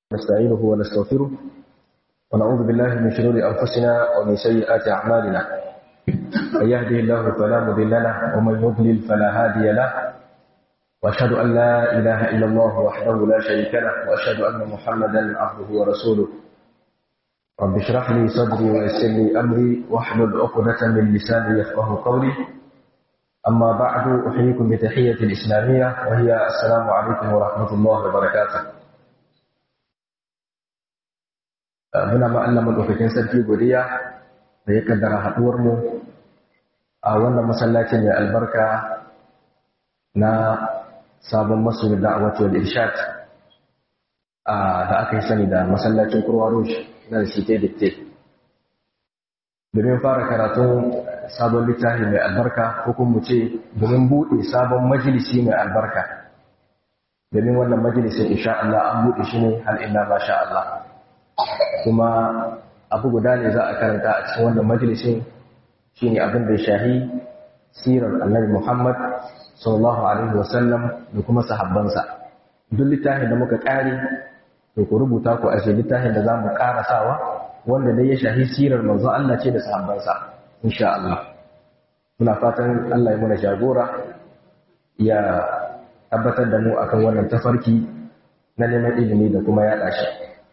نستعينه ونستغفره ونعوذ بالله من شرور أنفسنا ومن سيئات أعمالنا من يهده الله فلا مضل له ومن يضلل فلا هادي له وأشهد أن لا إله إلا الله وحده لا شريك له وأشهد أن محمدا عبده ورسوله رب اشرح لي صدري ويسر لي أمري واحلل عقدة من لساني يفقه قولي أما بعد أحييكم بتحية الإسلامية وهي السلام عليكم ورحمة الله وبركاته muna ma Allah madaukakin sarki godiya da ya kaddara haduwar mu a wannan masallacin mai albarka na sabon masu da'awati wal irshad da aka yi sani da masallacin kurwa rouge na site dikte domin fara karatun sabon littafi mai albarka ko kuma mu ce domin buɗe sabon majalisi mai albarka domin wannan majalisin insha Allah an buɗe shi ne hal illa ma sha Allah kuma abu guda ne za a karanta a cikin wannan majalisin shine abin da ya shahi sirar annabi Muhammad sallallahu alaihi wasallam da kuma sahabbansa duk littafin da muka kare to ku rubuta ku aje littafin da zamu karasawa wanda dai ya shahi sirar manzo Allah ce da sahabbansa insha Allah muna fatan Allah ya muna jagora ya tabbatar da mu akan wannan tafarki na neman ilimi da kuma yaɗa shi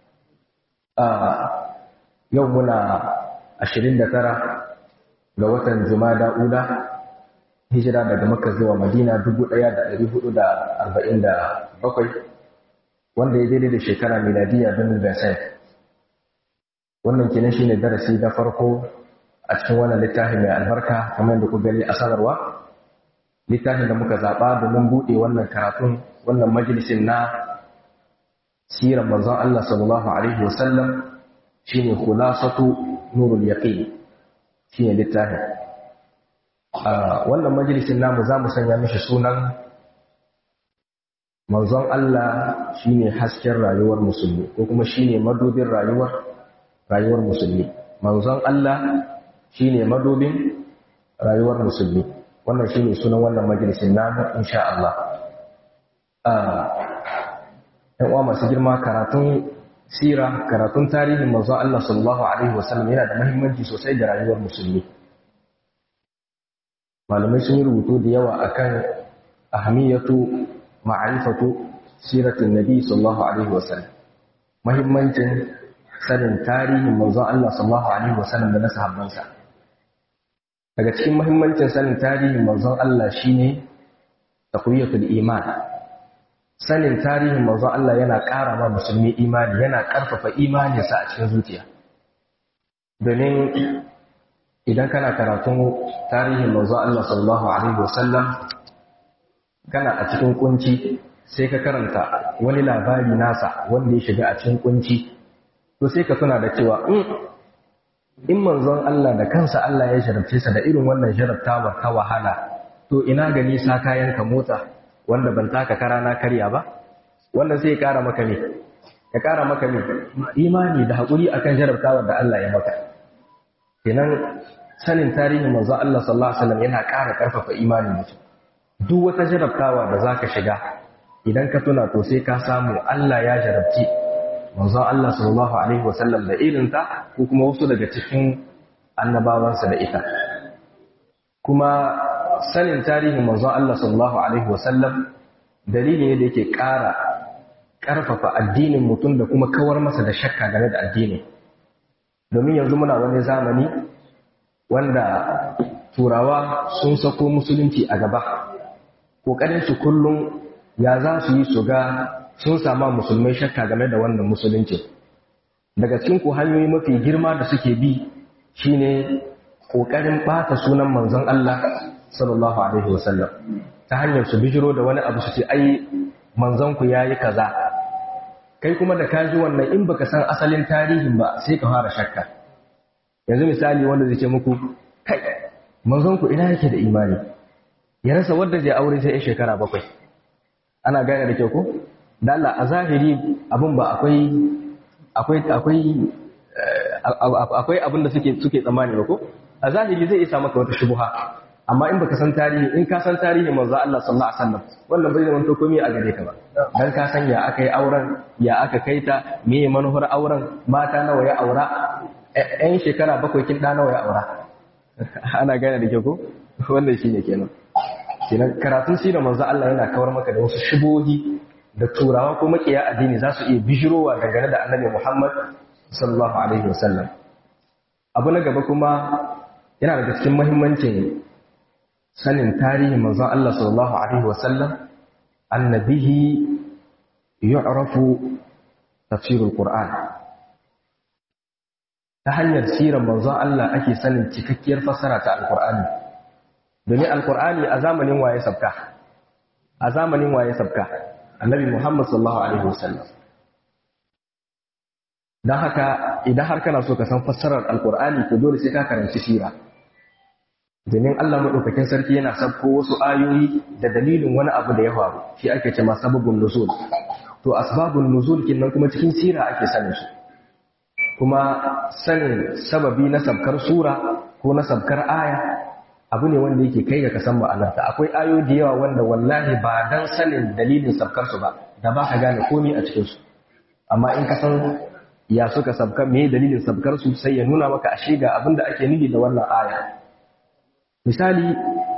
yau muna ashirin da tara ga watan jumada ula hijira daga makka zuwa madina dubu ɗaya da ɗari hudu da arba'in da bakwai wanda ya daidai da shekara miladiya don versailles wannan kenan shine darasi na farko a cikin wannan littafi mai albarka kamar da ku gani a sanarwa littafin da muka zaɓa domin buɗe wannan karatun wannan majalisin na sirar manzon Allah sallallahu alaihi wasallam shine khulasatu nurul yaqin shine littafin wannan majalisin namu zamu sanya mishi sunan manzon Allah shine hasken rayuwar musulmi ko kuma shine madubin rayuwar rayuwar musulmi manzon Allah shine madubin rayuwar musulmi wannan shine sunan wannan majalisin namu insha Allah ‘yan uwa masu girma karatun sira karatun tarihin manzo Allah sallallahu Alaihi wasallam yana da mahimmanci sosai ga rayuwar musulmi malamai sun yi rubutu da yawa akan ahamiyatu ma'arifatu siratin nabi sallallahu Alaihi wasallam mahimmancin sanin tarihin manzo Allah sallallahu Alaihi wasallam da na sahabbansa daga cikin mahimmancin sanin tarihin manzon Allah shine taqwiyatul iman sanin tarihin manzon Allah yana ƙara ma musulmi imani yana ƙarfafa imaninsa a cikin zuciya domin idan kana karatun tarihin manzon Allah sallallahu alaihi wasallam kana a cikin kunci sai ka karanta wani labari nasa wanda ya shiga a cikin kunci to sai ka tuna da cewa in manzon Allah da kansa Allah ya jarabce sa da irin wannan jarabtawar ta wahala to ina gani sa kayan ka mota wanda ban taka kara na karya ba wannan sai ya kara maka ne ya kara maka ne imani da haƙuri akan jarabtawar da Allah ya maka kenan sanin tarihin manzo Allah sallallahu alaihi wasallam yana ƙara ƙarfafa imanin mutum duk wata jarabtawa da zaka shiga idan ka tuna to sai ka samu Allah ya jarabci manzo Allah sallallahu alaihi wasallam da irinta ko kuma wasu daga cikin annabawansa da ita kuma sanin tarihin manzon Allah sallallahu alaihi wasallam dalili ne da yake ƙara ƙarfafa addinin mutum da kuma kawar masa da shakka game da addini domin yanzu muna wani zamani wanda turawa sun sako musulunci a gaba ƙoƙarin su kullum ya za su yi su ga sun sama musulmai shakka game da wannan musulunci daga cikin ku hanyoyi mafi girma da suke bi shine ƙoƙarin ɓata sunan manzon Allah sallallahu alaihi wasallam ta hanyar su bijiro da wani abu su ce ai manzon ku yayi kaza kai kuma da ka ji wannan in baka san asalin tarihin ba sai ka fara shakka yanzu misali wanda zai ce muku kai manzon ku ina yake da imani ya rasa wanda zai aure sai shekara bakwai ana gane da kyau ko da Allah a zahiri abun ba akwai akwai akwai akwai abin da suke suke tsammani ba ko a zahiri zai isa maka wata shubuha amma in baka san tarihi in ka san tarihi manzo Allah sallallahu alaihi wasallam wannan bai zama to komai a gare ka ba dan ka san ya aka yi auren ya aka kaita me manuhar auren mata nawa ya aura ɗan shekara bakwai kin da nawa ya aura ana gane da ke ko wannan shine kenan kenan karatun sirar manzo Allah yana kawar maka da wasu shubohi da turawa ko makiya addini za su iya bijirowa dangane da annabi Muhammad sallallahu alaihi wasallam abu na gaba kuma yana daga cikin muhimmancin sanin tarihin manzon Allah sallallahu alaihi wasallam annabihi yu'rafu tafsirul qur'an ta hanyar sirar manzon Allah ake sanin cikakkiyar fassara ta alqur'ani domin alqur'ani a zamanin waye sabka a zamanin waye sabka annabi Muhammad sallallahu alaihi wasallam dan haka idan har kana so ka san fassarar alqur'ani to dole sai ka karanci sira domin Allah maɗaukakin sarki yana sabko wasu ayoyi da dalilin wani abu da ya faru shi ake ce ma sababun nuzul to asbabun nuzul kinnan kuma cikin sira ake sanin su kuma sanin sababi na sabkar sura ko na sabkar aya abu ne wanda yake kai ga ka san ma'anarta akwai ayoyi da yawa wanda wallahi ba dan sanin dalilin sabkar su ba da ba ka gane komai a cikin su amma in ka san ya suka sabka me dalilin sabkar su sai ya nuna maka ashe ga abin da ake nufi da wannan aya misali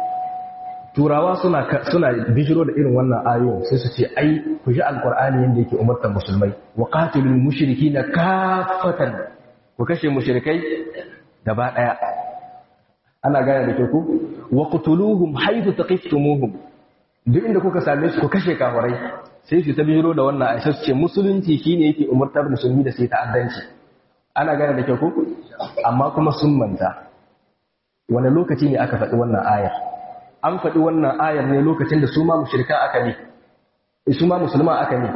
turawa suna suna bijiro da irin wannan ayoyin sai su ce ai ku ji alqur'ani yanda yake umartar musulmai wa qatilul mushrikina kaffatan ku kashe mushrikai gaba daya ana gane da ku wa qutuluhum haythu taqiftumuhum duk inda kuka same su ku kashe kafirai sai su ta bijiro da wannan aisha su ce musulunci shine yake umartar musulmi da sai ta'addanci ana gane da ku amma kuma sun manta wani lokaci ne aka faɗi wannan ayar an faɗi wannan ayar ne lokacin da su ma mushrika aka ne su ma musulma aka ne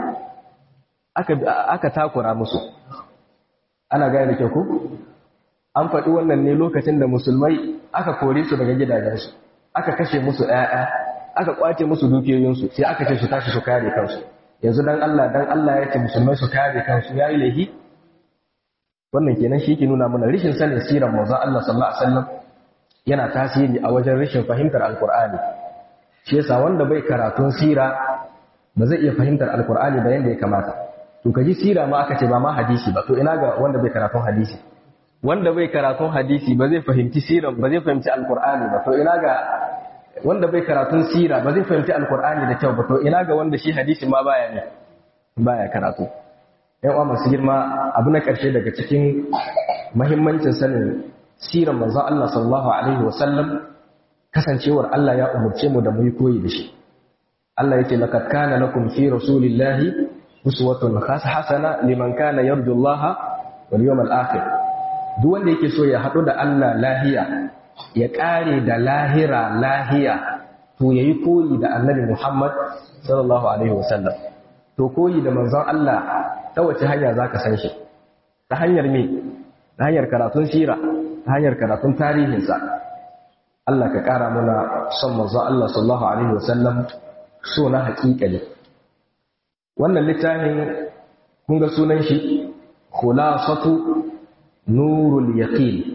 aka takura musu ana gane da kyau ko an faɗi wannan ne lokacin da musulmai aka kore su daga gidajensu aka kashe musu ɗaya aka kwace musu dukiyoyinsu sai aka ce su tashi su kare kansu yanzu dan Allah dan Allah ya ce musulmai su kare kansu yayi laifi wannan kenan shi ke nuna mana rishin sanin sirar manzon Allah sallallahu alaihi wasallam yana tasiri a wajen rashin fahimtar alkur'ani shi yasa wanda bai karatun sira ba zai iya fahimtar alkur'ani da yanda ya kamata to ka ji sira ma aka ce ba ma hadisi ba to ina ga wanda bai karatun hadisi wanda bai karatun hadisi ba zai fahimci siran ba zai fahimci alkur'ani ba to ina ga wanda bai karatun sira ba zai fahimci alkur'ani da kyau ba to ina ga wanda shi hadisi ma baya ne baya karatu yan uwa masu girma abu na karshe daga cikin muhimmancin sanin siran manzon Allah sallallahu alaihi wasallam kasancewar Allah ya umurce mu da mu yi koyi da shi Allah yake laqad kana lakum fi rasulillahi uswatun hasana liman kana yarju Allah wal yawmal akhir duk wanda yake so ya hadu da Allah lahiya ya kare da lahira lahiya to yayi koyi da Annabi Muhammad sallallahu alaihi wasallam to koyi da manzon Allah ta wace hanya zaka san shi ta hanyar me ta hanyar karatun sira ta hanyar karatun tarihinsa Allah ka ƙara muna son manzo Allah sallallahu alaihi wasallam so na haƙiƙani wannan littafin kun ga sunan shi khulasatu nurul yaqin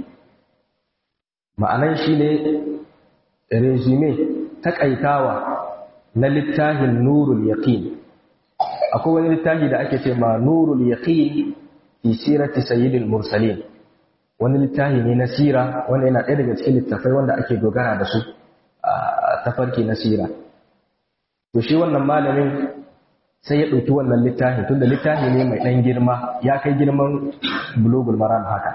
ma'anan shi ne resume takaitawa na littafin nurul yaqin akwai wani littafi da ake ce ma nurul yaqin fi sirati sayyidil mursalin wani littafi ne na sira wanda yana ɗaya daga cikin littafai wanda ake dogara da su a tafarki na sira to shi wannan malamin sai ya ɗauki wannan littafi tunda littafi ne mai ɗan girma ya kai girman bulogul maram haka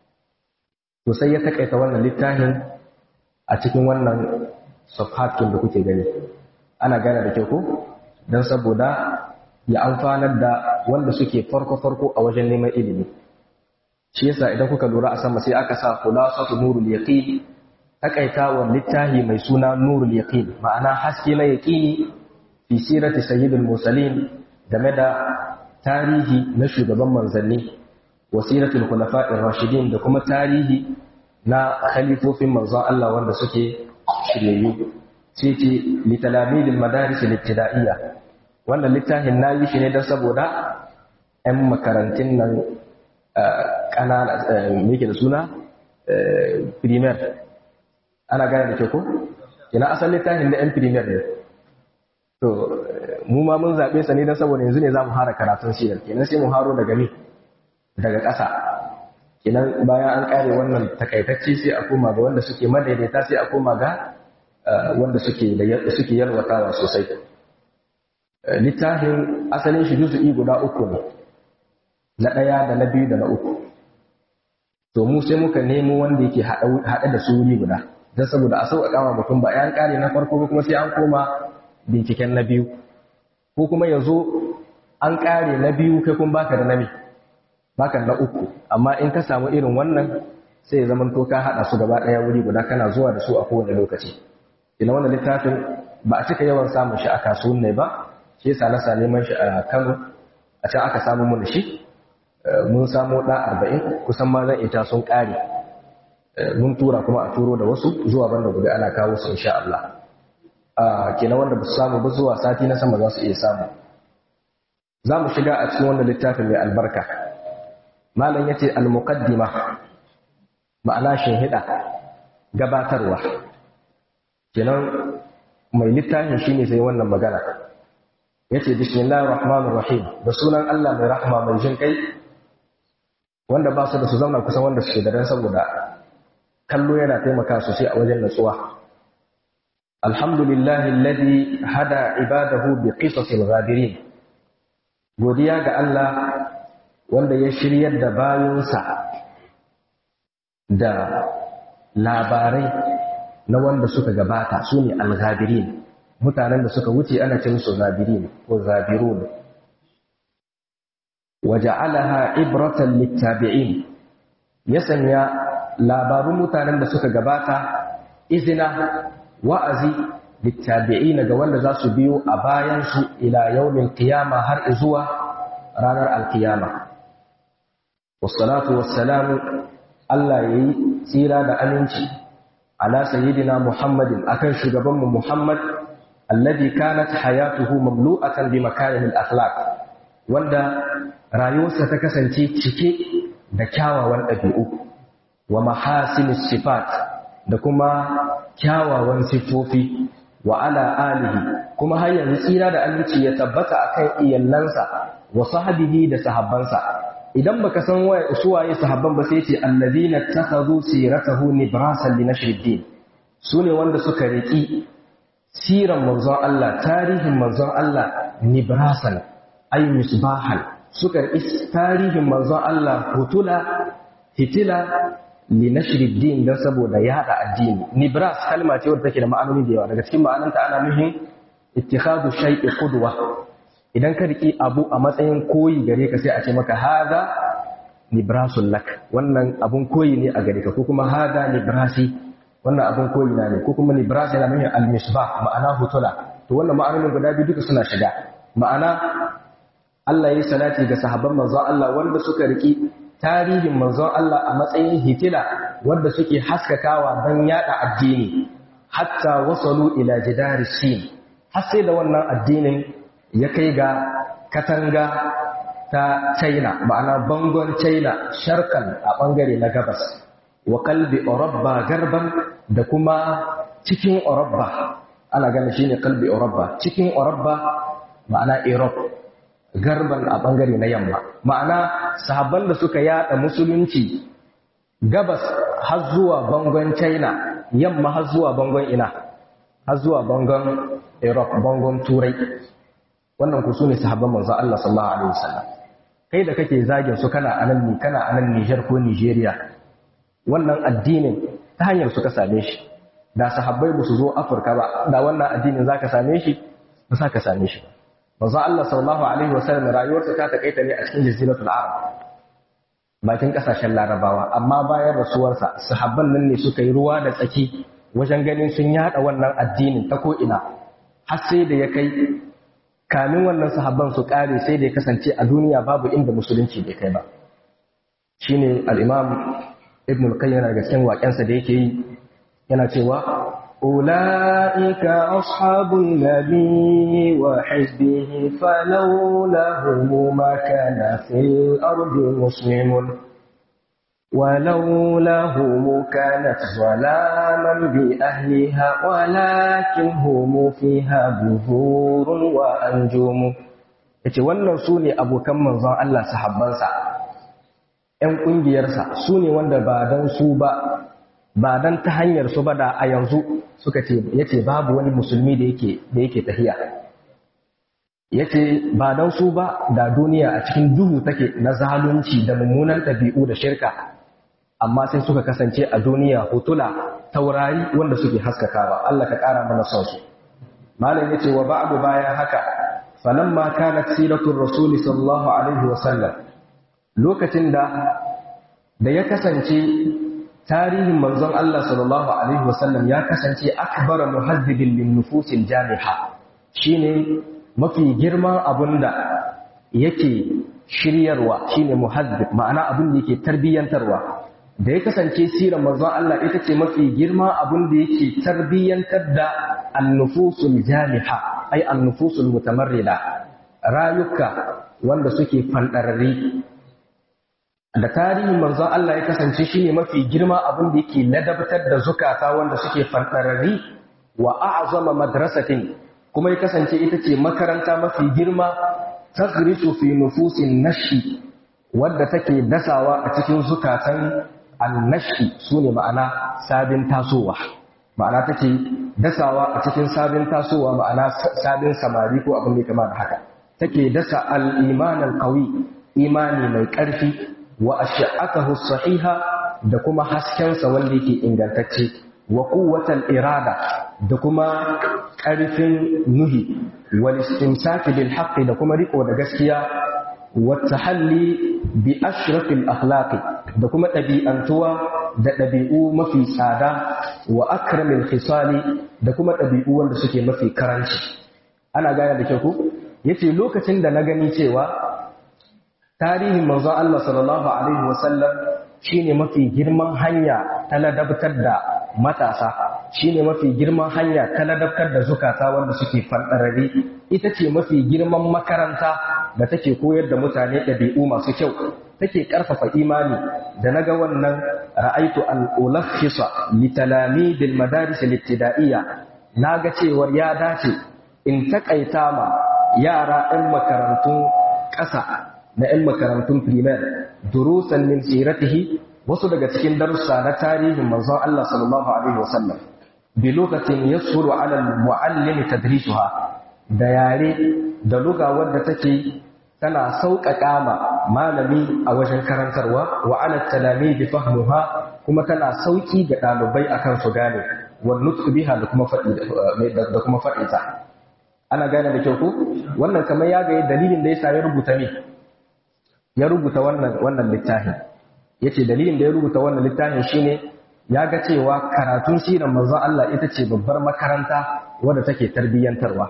to sai ya takaita wannan littafin a cikin wannan safhatin da kuke gani ana gane da kyau ko don saboda ya amfanar da wanda suke farko-farko a wajen neman ilimi shi yasa idan kuka lura a sama sai aka sa khulasatu nurul yaqin takaitawan littahi mai suna nurul yaqin ma'ana haske na yaqini fi sirati sayyidil mursalin game da tarihi na shugaban manzanni wa siratul khulafa'ir rashidin da kuma tarihi na khalifofin manzon Allah wanda suke shiryayyu sai ce li talamidil madaris al-ibtida'iyya wannan littafin nayi shi ne don saboda 'yan makarantun nan ƙanana me yake da suna primer ana gane da ke ko ina asalin littafin da yan premier ne to mu ma mun zaɓe sa ne don saboda yanzu ne za mu fara karatun sirar kenan sai mu haro daga me daga ƙasa kenan bayan an ƙare wannan takaitacce sai a koma ga wanda suke madaidaita sai a koma ga wanda suke suke yalwatawa sosai littafin asalin shi juzu'i guda uku ne na ɗaya da na biyu da na uku to mu sai muka nemo wanda yake haɗe da su wuri guda don saboda a sauƙaƙa wa mutum ba yan ƙare na farko kuma sai an koma binciken na biyu ko kuma ya zo an ƙare na biyu kai kun baka da na baka na uku amma in ka samu irin wannan sai ya zama to ka haɗa su gaba ɗaya wuri guda kana zuwa da su a kowane lokaci ina wannan littafin ba a cika yawan samun shi a kasuwan ba shi yasa na sa neman shi a Kano a can aka samu mun shi mun samu ɗa arba'in kusan ma zan ita sun ƙare mun tura kuma a turo da wasu zuwa banda gobe ana kawo su insha Allah kenan wanda ba su samu ba zuwa sati na sama za su iya samu za mu shiga a cikin wannan littafin mai albarka malam ya ce al-muqaddima ma'ana shinhiɗa gabatarwa kenan mai littafin shine sai wannan magana yace bismillahir rahmanir rahim da sunan Allah mai rahma mai jin kai wanda ba su da su zauna kusan wanda suke da dan saboda kallo yana taimaka sosai a wajen natsuwa alhamdulillahi alladhi hada ibadahu bi qisasil ghadirin godiya ga Allah wanda ya shiryar da bayinsa da labarai na wanda suka gabata su ne al-ghadirin mutanen da suka wuce ana ce musu zabirin ko zabirun waja'alaha ibratan littabi'in ya sanya labarun mutanen da suka gabata izina wa'azi littabi'in ga wanda za su biyo a bayan su ila yawmin qiyama har zuwa ranar alkiyama wassalatu wassalamu Allah yayi tsira da aminci ala sayyidina Muhammadin akan shugabanmu Muhammad alladhi kanat hayatuhu mamlu'atan bi makarimil akhlaq wanda rayuwarsa ta kasance cike da kyawawan ɗabi'u wa mahasinis sifat da kuma kyawawan sifofi wa ala alihi kuma har yanzu tsira da aminci ya tabbata akan iyallansa wa sahbihi da sahabbansa idan baka san waye suwaye sahabban ba sai ce allazina takhadhu siratahu nibrasan li nashriddin sune wanda suka riki siran manzon Allah tarihin manzon Allah nibrasan ay misbahan suka riki tarihin manzon Allah hutula hitila li nashriddin dan saboda yada addini nibras kalma ce wadda take da ma'anoni da yawa daga cikin ma'ananta ana nufin ittikhadu shay'i qudwa idan ka riki abu a matsayin koyi gare ka sai a ce maka hada nibrasul lak wannan abun koyi ne a gare ka ko kuma hada nibrasi wannan abun koyi na ne ko kuma nibras yana nufin al-misbah ma'ana hutula to wannan ma'anonin guda biyu duka suna shiga ma'ana Allah ya salati ga sahabban manzon Allah wanda suka riki tarihin manzon Allah a matsayin hitila wanda suke haskakawa don yada addini hatta wasalu ila jidari sin har sai da wannan addinin ya kai ga katanga ta China ma'ana bangon China sharkan a bangare na gabas wa kalbi Orabba garban da kuma cikin Orabba ana ganin shine kalbi Orabba cikin Orabba ma'ana Europe garban a bangare na yamma ma'ana sahabban da suka yada musulunci gabas har zuwa bangon china yamma har zuwa bangon ina har zuwa bangon europe bangon turai wannan ku sune sahabban manzo Allah sallallahu alaihi wasallam kai da kake zagin su kana anan ni kana anan Niger ko Nigeria wannan addinin ta hanyar su ka same shi da sahabbai ba su zo Afirka ba da wannan addinin zaka same shi ba za ka same shi ba manzo Allah sallallahu alaihi wasallam rayuwarsa ta takaita ne a cikin jaziratul arab bakin kasashen larabawa amma bayan rasuwarsa sahabban nan ne suka yi ruwa da tsaki wajen ganin sun yada wannan addinin ta ko ina har sai da ya kai kamin wannan sahabban su kare sai da ya kasance a duniya babu inda musulunci bai kai ba shine al-imam ibn al-qayyim daga cikin waƙensa da yake yi yana cewa أولئك أصحاب النبي وحزبه فلولاهم ما كان في الأرض مسلم ولولاهم كانت ظلاما بأهلها ولكن هم فيها بذور وأنجوم yace wannan su ne abokan manzon Allah sahabbansa ‘yan ƙungiyarsa su ne wanda ba don su ba ba don ta hanyar su ba da a yanzu suka ce yace babu wani musulmi da yake da yake tahiya yace ba don su ba da duniya a cikin duhu take na zalunci da mummunan ɗabi'u da shirka amma sai suka kasance a duniya hutula taurari wanda suke haskakawa Allah ka ƙara mana son su malam yace wa ba'du bayan haka falamma kanat siratul rasul sallallahu alaihi wa sallam lokacin da da ya kasance tarihin manzon Allah sallallahu alaihi wa sallam ya kasance akbar muhaddibin lin nufusil jami'a shine mafi girman abunda yake shiryarwa shine muhaddib ma'ana abin da yake tarbiyyantarwa da ya kasance sirar manzon Allah ita ce mafi girma abin da yake tarbiyyantar da annufusul jami'a ai annufusul mutamarrida rayuka wanda suke fandararri da tarihin manzon Allah ya kasance shine mafi girma abin da yake ladabtar da zukata wanda suke fandararri wa a'zama madrasatin kuma ya kasance ita ce makaranta mafi girma tagrisu fi nufusin nashi wadda take dasawa a cikin zukatan annashi su ne ma'ana sabin tasowa ma'ana take dasawa a cikin sabin tasowa ma'ana sabin samari ko abin da kama da haka take dasa al-iman al-qawi imani mai ƙarfi wa ash'atahu sahiha da kuma haskensa wanda yake ingantacce wa quwwatal irada da kuma ƙarfin nuhi wal istimsaki bil haqqi da kuma riko da gaskiya والتحلي بأشرف الأخلاق da kuma ɗabi'antuwa da ɗabi'u mafi tsada wa akramin khisali da kuma ɗabi'u wanda suke mafi karanci ana gaya da kyau ku yace lokacin da na gani cewa tarihin manzon Allah sallallahu alaihi wasallam shine mafi girman hanya ta ladabtar da matasa shine mafi girman hanya ta ladabtar da zukata wanda suke fanɗarare ita ce mafi girman makaranta da take koyar da mutane ɗabi'u masu kyau take ƙarfafa imani da naga wannan ra'aitu an ulakhisa li talamidil madaris al-ibtida'iyya naga cewar ya dace in takaita ma yara ɗan makarantun ƙasa da ɗan makarantun primaire durusan min siratihi wasu daga cikin darussa na tarihin manzon Allah sallallahu alaihi wasallam bi lokacin yasuru ala al-muallim tadrisuha da yare da luga wadda take tana sauƙaƙa ma malami a wajen karantarwa wa ala talami bi fahmuha kuma tana sauƙi ga ɗalibai akan su gane wa nutqu biha da kuma faɗi da kuma faɗi ta ana gane da kyau ko wannan kamar ya ga dalilin da yasa ya rubuta ne ya rubuta wannan wannan littafin yace dalilin da ya rubuta wannan littafin shine ya ga cewa karatun sirar manzon Allah ita ce babbar makaranta wadda take tarbiyyantarwa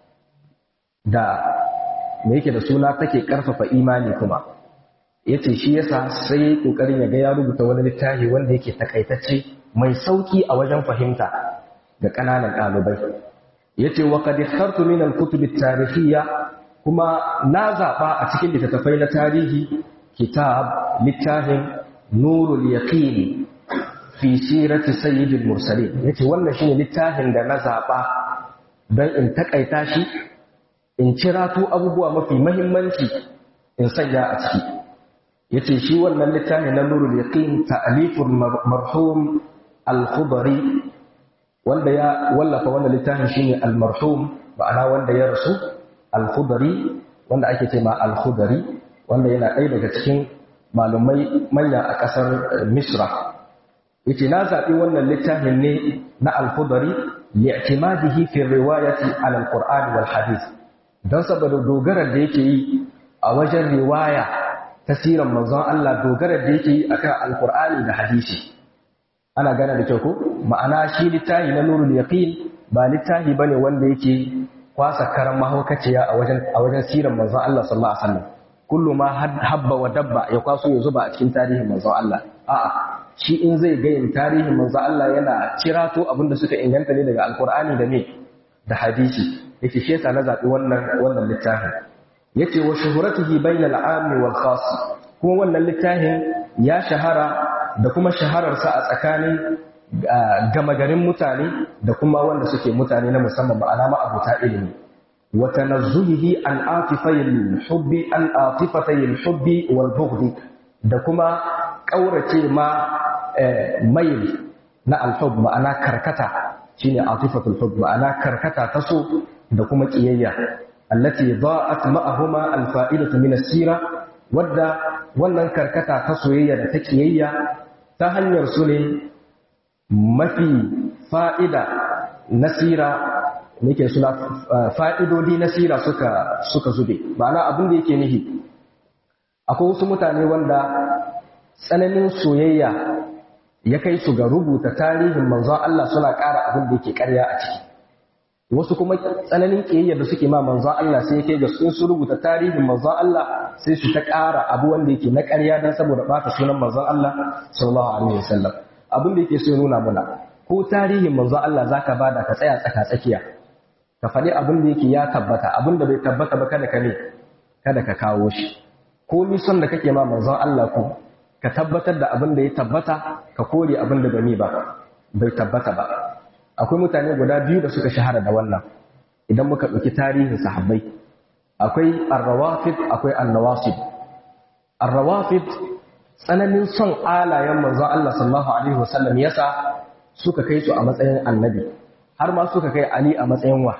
da me yake da suna take karfafa imani kuma yace shi yasa sai yayi kokarin ya ga ya rubuta wani littafi wanda yake takaitacce mai sauki a wajen fahimta ga kananan ɗalibai yace wa qad ikhtartu min al-kutub at-tarikhiyya kuma na zaba a cikin littattafai na tarihi kitab littafin nurul yaqin fi sirati sayyidil mursalin yace wannan shine littafin da na zaba don in takaita shi in cirato abubuwa mafi mahimmanci in sanya a ciki yace shi wannan littafin na nurul yaqin ta'lifur marhum al-khudari wanda ya wallafa wannan littafin shine al-marhum ma'ana wanda ya rasu al-khudari wanda ake cewa al-khudari wanda yana ɗaya daga cikin malumai manya a ƙasar misra yace na zaɓi wannan littafin ne na al-khudari li'timadihi fi riwayati ala al-qur'an wal hadith don saboda dogarar da yake yi a wajen riwaya ta siran manzon Allah dogarar da yake yi akan alkur'ani da hadisi ana gane da kyau ko ma'ana shi littafi na nurul yaqin ba littafi bane wanda yake kwasa karan mahaukaciya a wajen a wajen siran manzon Allah sallallahu alaihi wasallam kullu ma habba wa dabba ya kwaso ya zuba a cikin tarihin manzon Allah a'a shi in zai ga yin tarihin manzon Allah yana cirato abinda suka inganta ne daga alkur'ani da me da hadisi yake shi yasa na zaɓi wannan wannan littafin yace wa shuhuratihi bainal ammi wal khas kuma wannan littafin ya shahara da kuma shahararsa a tsakanin gama garin mutane da kuma wanda suke mutane na musamman ma'ana ma'abuta ilimi wa tanazzuhihi an atifayil hubbi an atifatayil hubbi wal bughdi da kuma kaurace ma mail na alhub ma'ana karkata shine atifatul hub ma'ana karkata ta so da kuma kiyayya allati da'at ma'ahuma alfa'idatu min as-sira wadda wannan karkata ta soyayya da ta kiyayya ta hanyar su ne mafi fa'ida na sira nake suna fa'idodi na sira suka suka zube ma'ana abin da yake nihi akwai wasu mutane wanda tsananin soyayya ya kai su ga rubuta tarihin manzon Allah suna ƙara abin da yake ƙarya a ciki wasu kuma tsananin ƙiyayya da suke ma manzon Allah sai yake ga sun su rubuta tarihin manzon Allah sai su ta ƙara abu wanda yake na ƙarya dan saboda ɓata sunan manzon Allah sallallahu alaihi wasallam abin da yake so ya nuna mana ko tarihin manzon Allah zaka bada ka tsaya tsaka tsakiya ka faɗi abin da yake ya tabbata abin da bai tabbata ba kada ka ne kada ka kawo shi ko ni son da kake ma manzon Allah ko ka tabbatar da abin da ya tabbata ka kore abin da bai ba bai tabbata ba akwai mutane guda biyu da suka shahara da wannan idan muka ɗauki tarihin sahabbai akwai arrawafid akwai annawasib arrawafid tsananin son alayen manzon Allah sallallahu alaihi wasallam yasa suka kai su a matsayin annabi har ma suka kai Ali a matsayin wa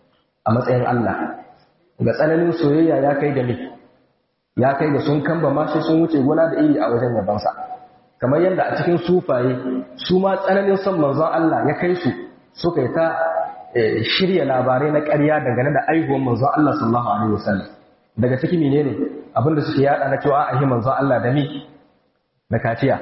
a matsayin Allah ga tsananin soyayya ya kai da ni ya kai da sun kamba ma sai sun wuce gona da iri a wajen yabansa kamar yadda a cikin sufaye su ma tsananin son manzon Allah ya kai su suka yi ta shirya labarai na ƙarya dangane da aihuwar manzon Allah sallallahu alaihi wasallam daga ciki menene abinda suke yada na cewa ahi manzon Allah da ni da kaciya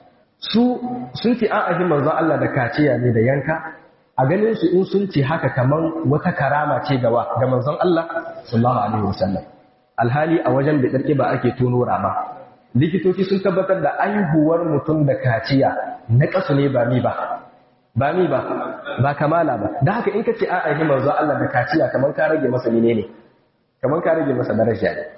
su sun ce an ahi manzon Allah da kaciya ne da yanka a ganin su in sun ce haka kaman wata karama ce gawa ga manzon Allah sallallahu alaihi wasallam alhali a wajen da ƙarƙi ba ake tono rama likitoci sun tabbatar da aihuwar mutum da kaciya na ƙasu ne ba mi ba ba mi ba ba kamala ba da haka in ka ce a aihi manzo Allah da kaciya kamar ka rage masa menene kamar ka rage masa daraja ne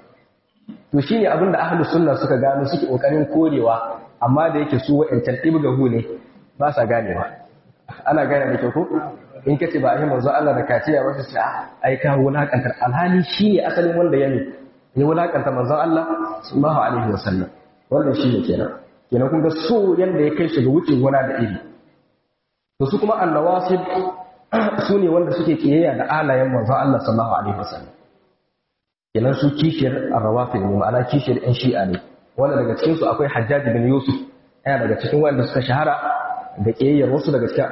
to shine abin da ahlus sunna suka gano suke kokarin korewa amma da yake su wa'ancan ibgahu ne ba sa ganewa ana gane da kyau ko in ka ce ba aihi manzo Allah da kaciya ba su ce ai ka wulakantar alhali shine asalin wanda ya ne ya wulakanta manzon Allah sallallahu alaihi wasallam wannan shi ne kenan kenan kun ga so yanda ya kai shi ga wuce gona da iri to su kuma annawasib su ne wanda suke kiyayya da alayen manzon Allah sallallahu alaihi wasallam kenan su kishiyar arrawafid ne ma'ana kishiyar yan shi'a ne wanda daga cikin su akwai Hajjaj bin Yusuf yana daga cikin wanda suka shahara da kiyayyar wasu daga cikin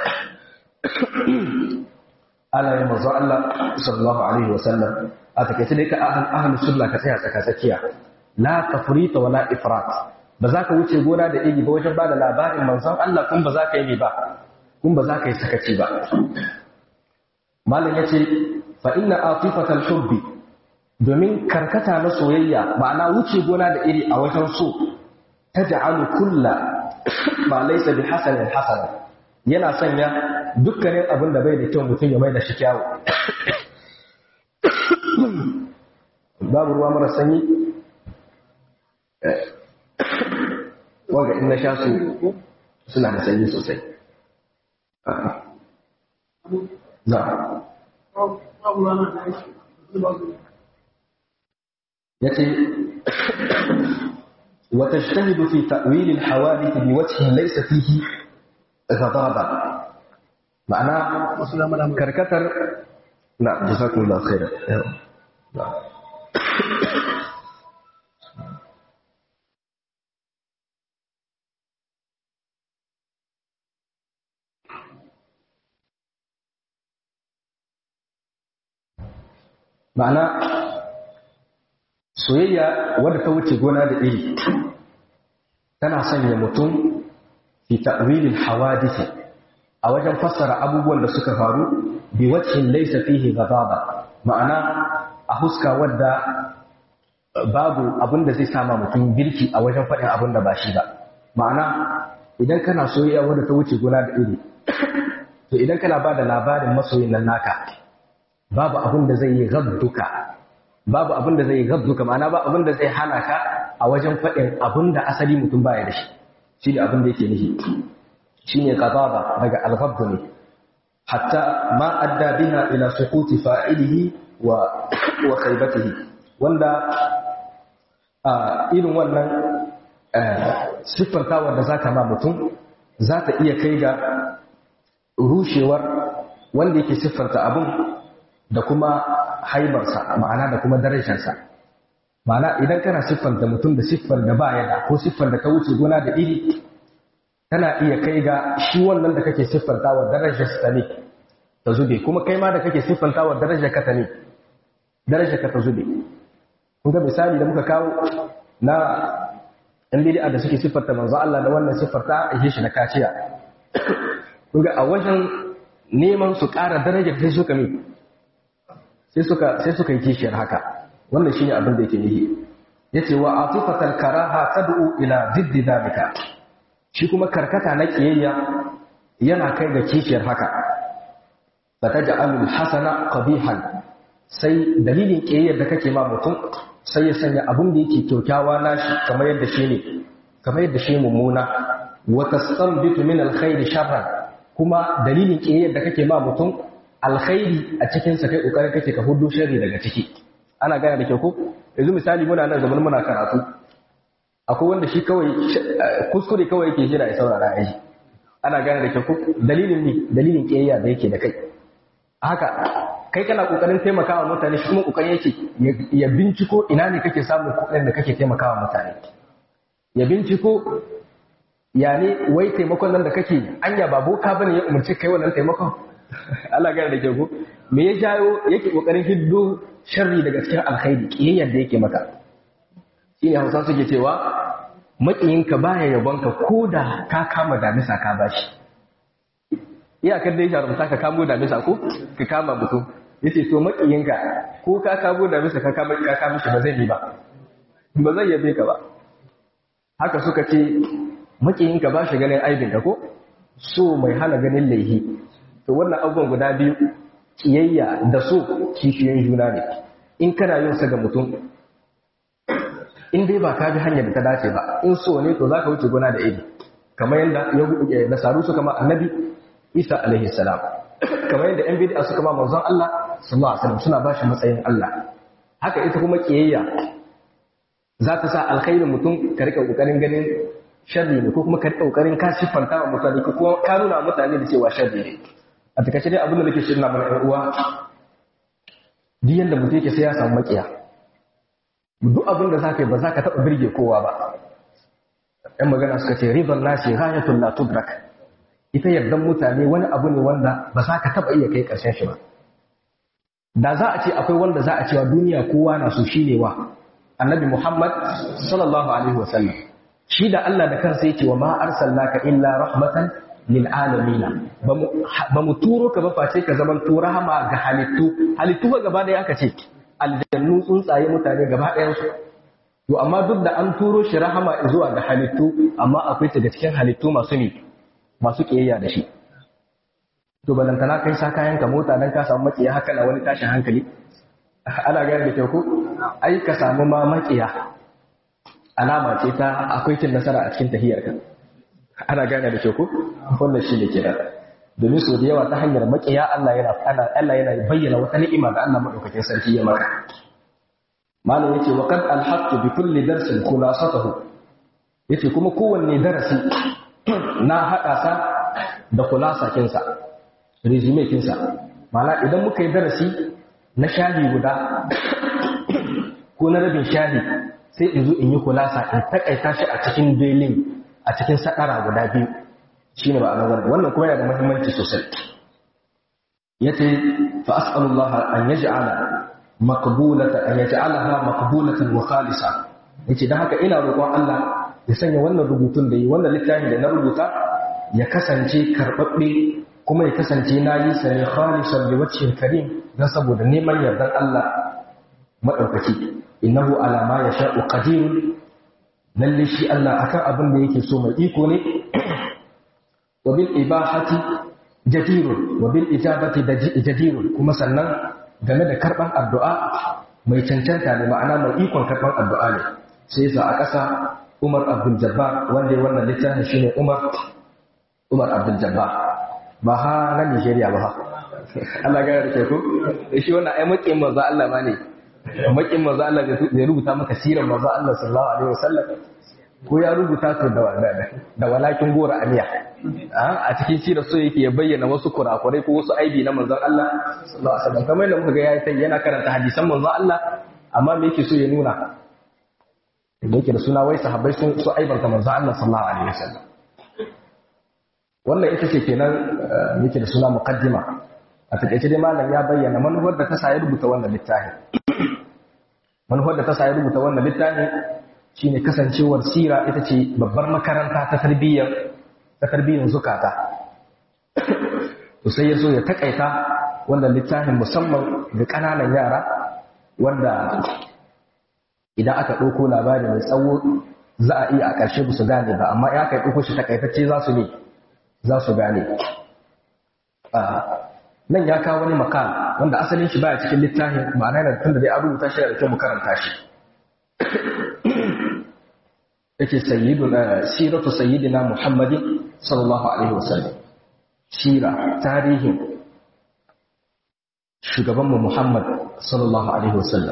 alayen manzon Allah sallallahu alaihi wasallam a takaice dai ka ahlu sunna ka tsaya tsaka tsakiya la tafrita wala ifrat ba za ka wuce gona da iri ba wajen bada labarin manzon Allah kun ba za ka yi ba kun ba za ka yi sakaci ba malam yace fa inna atifatal hubbi domin karkata na soyayya ma'ana wuce gona da iri a wajen so taj'alu kulla ma laysa bi hasanin hasana yana sanya dukkanin abin da bai da kyau mutum ya mai da shi kyawu babu ruwa mara sanyi wanga in na sha su suna da sanyi sosai za ya ce وتجتهد في تأويل الحوادث بوجه ليس فيه غضاضة معناه كركتر نعم جزاكم الله خيرا نعم ma'ana soyayya wadda ta wuce gona da iri tana sanya mutum fi ta'wilil hawadisi a wajen fassara abubuwan da suka faru bi wajhin laysa fihi ghadaba ma'ana a huska wadda babu abin da zai sama mutum birki a wajen faɗin abin da ba shi ba ma'ana idan kana soyayya wadda ta wuce gona da iri to idan kana ba da labarin masoyin nan naka babu abin da zai yi gabduka babu abin da zai yi gabduka ma'ana ba abin da zai hana ka a wajen faɗin abin da asali mutum baya da shi shi ne abin da yake nihi shi ne qadaba daga al-ghabd ne hatta ma adda biha ila suquti fa'ilihi wa wa khaybatihi wanda a irin wannan siffantawar da zaka ma mutum za ta iya kai ga rushewar wanda yake siffanta abin da kuma haibarsa ma'ana da kuma darajarsa ma'ana idan kana siffanta mutum da siffar da ba ya da ko siffar da ta wuce gona da iri tana iya kai ga shi wannan da kake siffanta wa darajarsa ta ne ta zube kuma kai ma da kake siffanta wa darajar ka ta ne darajar ka ta zube kun ga misali da muka kawo na ɗan bid'a da suke siffarta manzo Allah da wannan siffarta a shi na kaciya kun ga a wajen neman su ƙara darajar sai suka mi sai suka sai suka yi kishiyar haka wannan shine abin da yake nihi yace wa atifatal karaha tad'u ila diddi dalika shi kuma karkata na kiyayya yana kai ga kishiyar haka fataj'alul hasana qabihan sai dalilin kiyayyar da kake ma mutum sai ya sanya abin da yake kyaukyawa nashi kamar yadda shi ne kamar yadda shi mummuna wa tastanbitu min alkhairi sharran kuma dalilin kiyayyar da kake ma mutum alkhairi a cikin sa kai kokarin kake ka hudu sharri daga ciki ana gane da kyau ko yanzu misali muna nan zaman muna karatu akwai wanda shi kawai kuskure kawai yake jira ya saurara ya ji ana gane da kyau ko dalilin ne dalilin kiyayya da yake da kai haka kai kana kokarin taimakawa mutane shi kuma kokarin yake ya binciko ina ne kake samun kuɗin da kake taimakawa mutane ya binciko ya ne wai taimakon nan da kake anya ba boka bane ya umarci kai wannan taimakon Allah gane da ke ko me ya jayo yake kokarin hiddo sharri daga cikin alkhairi kiyayyar da yake maka shine Hausa suke cewa makiyinka baya yabonka ko da ka kama damisa ka bashi iyakar da ya jarumta ka kamo damisa ko ka kama mutum yace to makiyinka ko ka kamo damisa ka kama ka kama shi ba zai yi ba ba zai yabe ka ba haka suka ce makiyinka ba shi ganin aibin ka ko so mai hana ganin laihi to wannan abubuwan guda biyu kiyayya da so kishiyoyin juna ne in kana yin sa ga mutum in dai ba ka bi hanyar da ta dace ba in so ne to zaka wuce gona da iri kamar yadda nasaru suka ma annabi isa alaihi salam kamar yadda yan bid'a suka ma manzon Allah sallallahu alaihi wasallam suna ba shi matsayin Allah haka ita kuma kiyayya za ta sa alkhairin mutum ka rika kokarin ganin sharri ne ko kuma ka rika kokarin ka siffanta wa mutane ko kuma ka nuna mutane da cewa sharri ne a takaice dai abin da nake shirna mana ƴan uwa duk yanda mutum yake sai ya samu makiya duk abin da za ka yi ba za ka taɓa birge kowa ba ‘yan magana suka ce ribar nasi ghayatun la tudrak ita yardan mutane wani abu ne wanda ba za ka taɓa iya kai ƙarshen shi ba da za a ce akwai wanda za a cewa duniya kowa na so shi ne wa annabi muhammad sallallahu alaihi wasallam shi da allah da kansa yake wa ma arsalnaka illa rahmatan lil alamina ba mu turo ka ba face ka zaman to rahama ga halittu halittu ba gaba ɗaya aka ce aljannu tsuntsaye mutane gaba ɗayansu to amma duk da an turo shi rahama zuwa ga halittu amma akwai daga cikin halittu masu ne masu ƙiyayya da shi to balantana kai sa kayan ka mota dan ka samu makiya haka na wani tashin hankali ana gane da kyau ko ai ka samu ma makiya alama ce ta akwai cin nasara a cikin tahiyar ka ana gane da kyau ko wannan shi ne kenan domin sau da yawa ta hanyar makiya Allah yana Allah yana bayyana wata ni'ima da Allah madaukakin sarki ya maka malam yace wa qad alhaqtu bi kulli darsin khulasatahu yace kuma kowanne darasi na hada sa da khulasakin sa resume kin sa ma'ana idan muka yi darasi na shahi guda ko na rabin shahi sai in zo in yi kulasa in takaita shi a cikin belin a cikin sakara guda biyu shine ba wannan wannan kuma yana da muhimmanci sosai yace fa as'alullah an yaj'ala maqbulatan an yaj'alaha maqbulatan wa khalisa yace dan haka ina roƙon Allah ya sanya wannan rubutun da yi wannan littafin da na rubuta ya kasance karbabbe kuma ya kasance na yi sa ne khalisan li wajhil karim dan saboda neman yardan Allah madaukaki innahu ala ma yasha'u qadir lalle shi Allah akan abin da yake so mai iko ne wa bil ibahati jadirun wa bil ijabati jadirun kuma sannan game da karban addu'a mai cancanta ne ma'ana mai ikon karban addu'a ne sai yasa a ƙasa Umar Abdul Jabbar wanda ya wannan littafin shine Umar Umar Abdul Jabbar ba ha na Nigeria ba ha Allah ga yarda ku shi wannan ai makin manzo Allah ma ne makin manzo Allah zai rubuta maka sirar manzo Allah sallallahu alaihi wasallam ko ya rubuta su da da walakin gora aniya a cikin sirar so yake ya bayyana wasu kurakurai ko wasu aibi na manzon Allah sallallahu alaihi wasallam kamar yadda muka ga yayi yana karanta hadisan manzon Allah amma me yake so ya nuna da yake da suna wai sahabbai sun su aibanta manzon Allah sallallahu alaihi wasallam wannan ita ce kenan yake da suna muqaddima a takaice dai malam ya bayyana manufar da ta sa ya rubuta wannan littafin manufar da ta sa ya rubuta wannan littafin shine kasancewar sira ita ce babbar makaranta ta tarbiyyar ta tarbiyyar zukata to sai ya so ya takaita wannan littafin musamman ga ƙananan yara wanda idan aka ɗauko labari mai tsawo za a iya a ƙarshe ba su gane ba amma ya kai ɗauko shi takaitacce za su ne za su gane nan ya kawo wani makal wanda asalin shi baya cikin littafin ma'ana yana tun da dai an rubuta shi da kyau mu karanta shi yake sayyiduna siratu sayyidina muhammadin sallallahu alaihi wasallam sira tarihin shugabanmu muhammad sallallahu alaihi wasallam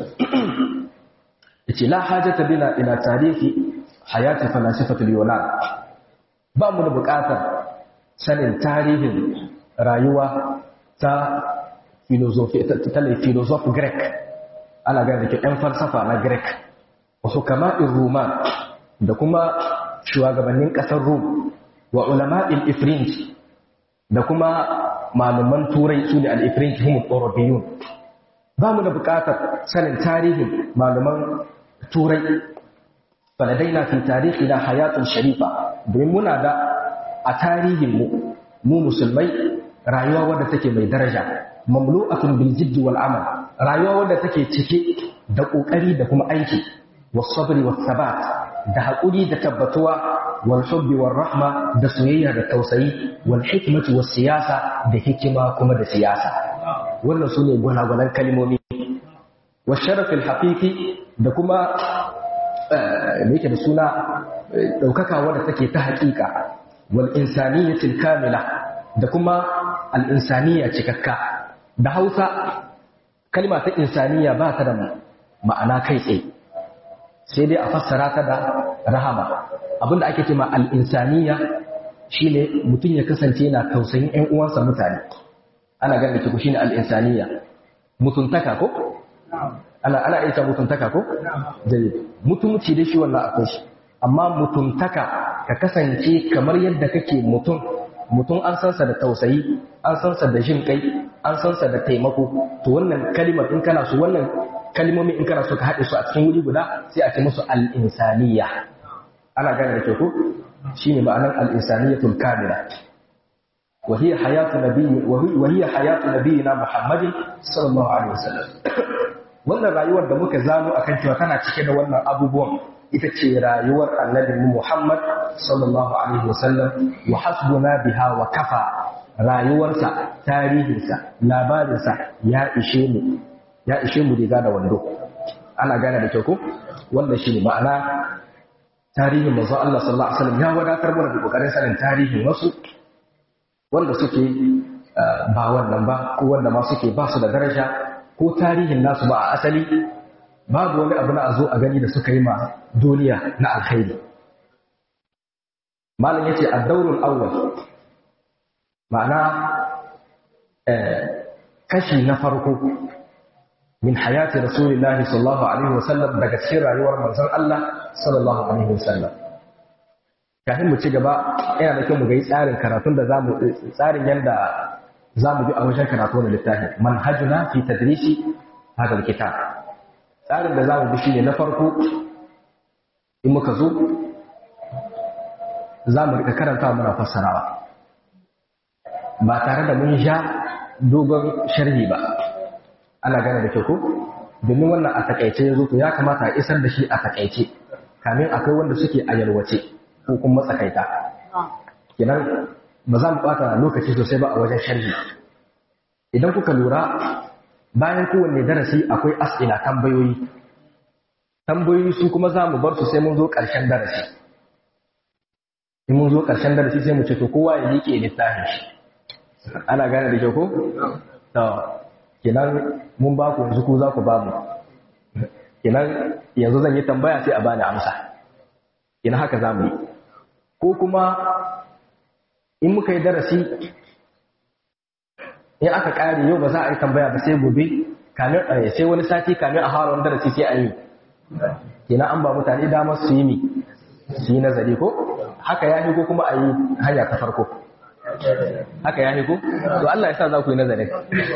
yace la hajata bina ila tarihi hayati falasifatul yunan ba mu da buƙatar sanin tarihin rayuwa ta filosofi ta filosof greek ana gane da ke ɗan falsafa na greek wasu kama roman da kuma shugabannin ƙasar rum wa ulama il-ifrinj da kuma malaman turai su ne al-ifrinj humu eurobiyun ba mu da buƙatar sanin tarihin malaman turai faladaina fi tarihi na hayatun sharifa domin muna da a tarihinmu mu musulmai rayuwa wadda take mai daraja mamlu'atun bil jiddi wal amal rayuwa wadda take cike da kokari da kuma aiki was sabri was sabat da hakuri da tabbatuwa wal hubbi war rahma da soyayya da tausayi wal hikmati was siyasa da hikima kuma da siyasa wannan sune gwanagwanan kalmomi was sharaf al haqiqi da kuma me yake da suna daukaka wadda take ta haƙiƙa wal insaniyatil kamila da kuma al'insaniya cikakka da hausa kalma ta insaniya ba ta da ma'ana kai tsaye sai dai a fassara ta da rahama abinda ake ce ma al'insaniya shi ne mutum ya kasance yana tausayin ‘yan uwansa mutane ana ganin kiku shi ne al'insaniya mutuntaka ko? ana ana ita mutuntaka ko? jayi mutumci da shi wannan akwai shi amma mutuntaka ka kasance kamar yadda kake mutum mutum an sansa da tausayi an sansa da jin kai an sansa da taimako to wannan kalimar in kana so wannan kalmomi in kana so ka haɗe su a cikin wuri guda sai a ce musu al-insaniya ana gane da ke ko shine ma'anar al-insaniyatul kamila wa hiya hayatu nabiyyi wa hiya hayatu nabiyyina muhammadin sallallahu alaihi wasallam wannan rayuwar da muka zano akan cewa tana cike da wannan abubuwan ita ce rayuwar annabi Muhammad sallallahu alaihi wasallam wa hasbuna biha wa kafa rayuwarsa tarihinsa labarinsa ya ishe mu ya ishe mu riga da wando ana gane da kyau ko wannan shine ma'ana tarihin manzo Allah sallallahu alaihi wasallam ya wadatar mana da kokarin sanin tarihin wasu wanda suke ba wannan ba ko wanda ma suke ba su da daraja ko tarihin nasu ba a asali babu wani abu na a zo a gani da suka yi ma duniya na alkhairi malam yace ad-dawrul awwal ma'ana kashi na farko min hayati rasulillahi sallallahu alaihi wasallam daga cikin rayuwar manzon Allah sallallahu alaihi wasallam kafin mu ci gaba yana da kyau mu ga tsarin karatun da zamu tsarin yanda zamu bi a wajen karatu da littafin manhajuna fi tadrisi hadal kitab tsarin da za mu bi shi ne na farko in muka zo za mu rika karanta muna fassarawa ba tare da mun sha dogon sharhi ba ana gane da kyau ko domin wannan a takaice ya zo to ya kamata a isar da shi a takaice kamin akwai wanda suke a yalwace ko kuma matsakaita kenan ba za mu bata lokaci sosai ba a wajen sharhi idan kuka lura bayan kowanne darasi akwai as'ila tambayoyi tambayoyi su kuma za mu bar su sai mun zo ƙarshen darasi in mun zo ƙarshen darasi sai mu ce to kowa ya liƙe littafin shi ana gane da kyau ko to kenan mun ba ku yanzu ku za ku ba mu kenan yanzu zan yi tambaya sai a bani amsa kenan haka za mu yi ko kuma in muka yi darasi in aka ƙare yau ba za a yi tambaya ba sai gobe kamin sai wani sati kamin a fara wani darasi sai a yi kenan an ba mutane damar su yi mi su yi nazari ko haka ya ko kuma a yi hanya ta farko haka ya ko to Allah ya sa za ku yi nazarin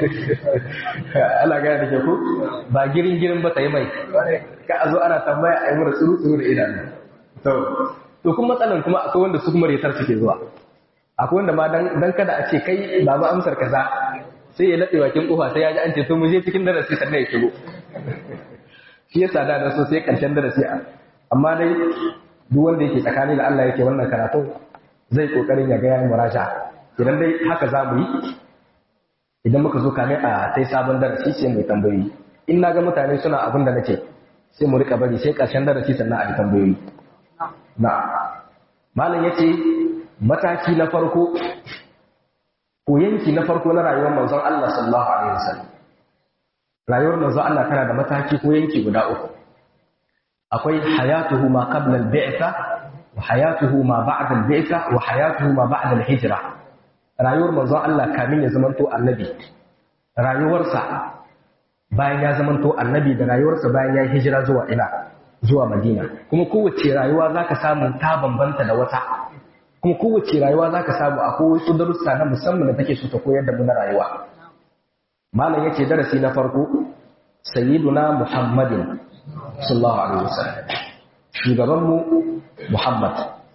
Allah gaya da ke ku ba girin girin ba ta yi mai ka a zo ana tambaya a yi mura tsuru tsuru da idanu to to kuma matsalan kuma akwai wanda su kuma retar suke zuwa akwai wanda ma dan kada a ce kai ba ba amsar kaza sai ya laɗe bakin kofa sai ya ji an ce to mu je cikin darasi sannan ya shigo shi yasa da na so sai karshen darasi amma dai duk wanda yake tsakani da Allah yake wannan karatu zai kokarin ya ga yayin muraja idan dai haka za mu yi idan muka zo kame a sai sabon darasi sai mu tambayoyi in na ga mutane suna abin da nace sai mu rika bari sai karshen darasi sannan a yi tambayoyi na malam yace mataki na farko ko yanki na farko na rayuwar manzon Allah sallallahu alaihi wasallam rayuwar manzon Allah tana da mataki ko yanki guda uku akwai hayatuhu ma qabla al-bi'tha wa hayatuhu ma ba'da al-bi'tha wa hayatuhu ma ba'da al-hijra rayuwar manzon Allah kamin ya zamanto annabi rayuwarsa bayan ya zamanto annabi da rayuwarsa bayan ya hijira zuwa ina zuwa Madina kuma kowace rayuwa zaka samu ta bambanta da wata kuma kowace rayuwa zaka samu akwai wasu darussa na musamman da take so ta koyar da mu na rayuwa malam yace darasi na farko sayyiduna muhammadin sallallahu alaihi wasallam shugaban mu muhammad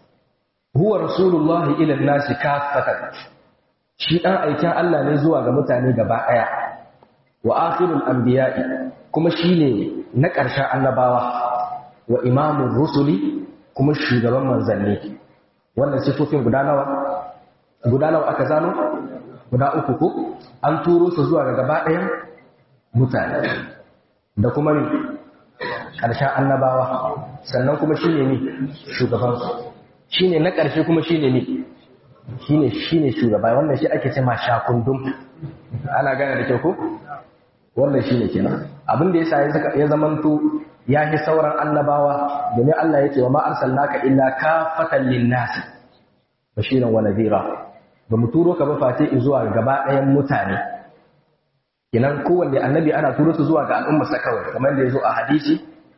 huwa rasulullahi ila nasi kaffatan shi dan aikin Allah ne zuwa ga mutane gaba daya wa akhirul anbiya'i kuma shine na ƙarshen annabawa wa imamur rusuli kuma shugaban manzanni wannan sifofin guda nawa guda nawa aka zano guda uku ko an turo su zuwa ga gaba ɗayan mutane da kuma ne ƙarshen annabawa sannan kuma shine ne shugabansu shine na ƙarshe kuma shine ne shine shine shugaba wannan shi ake ce ma shakundum ana gane da kyau ko wannan shine kenan abin da yasa ya zamanto ya fi sauran annabawa domin Allah ya ce wa ma arsalnaka illa kafatan lin-nas bashiran wa nadhira ba mu turo ka ba face zuwa gaba ɗayan mutane kinan kowanne annabi ana turo su zuwa ga al'ummar sa kawai kamar da yazo a hadisi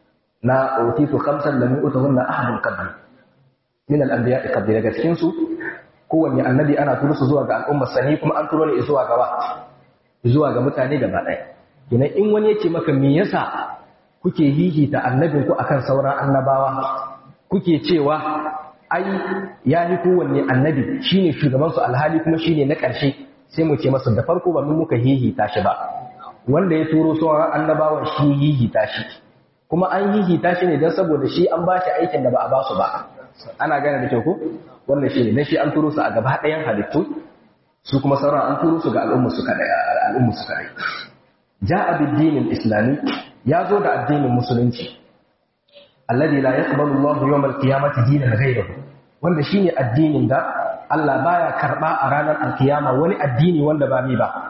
na utitu khamsan lam yu'tahunna ahadun qabli min al-anbiya'i qabli daga cikin su kowanne annabi ana turo su zuwa ga al'ummar sa ne kuma an turo ne zuwa gaba zuwa ga mutane gaba ɗaya kinan in wani yace maka me yasa kuke hihita annabinku akan sauran annabawa kuke cewa ai ya yi kowanne annabi shine shugabansu alhali kuma shine na ƙarshe sai mu ce masa da farko ba mun muka hihita shi ba wanda ya turo sauran annabawan shi hihita shi kuma an hihita shi ne don saboda shi an ba shi aikin da ba a ba su ba ana gane da kyau ko wannan shi ne dan shi an turo su a gaba ɗayan halittu su kuma sauran an turo su ga al'umma su kadai al'umma su kadai ja'a bid-dinil islami ya zo da addinin musulunci alladhi la yaqbalu Allahu yawm al-qiyamati dinan ghayrahu wanda shine addinin da Allah baya karba a ranar al-qiyama wani addini wanda ba mi ba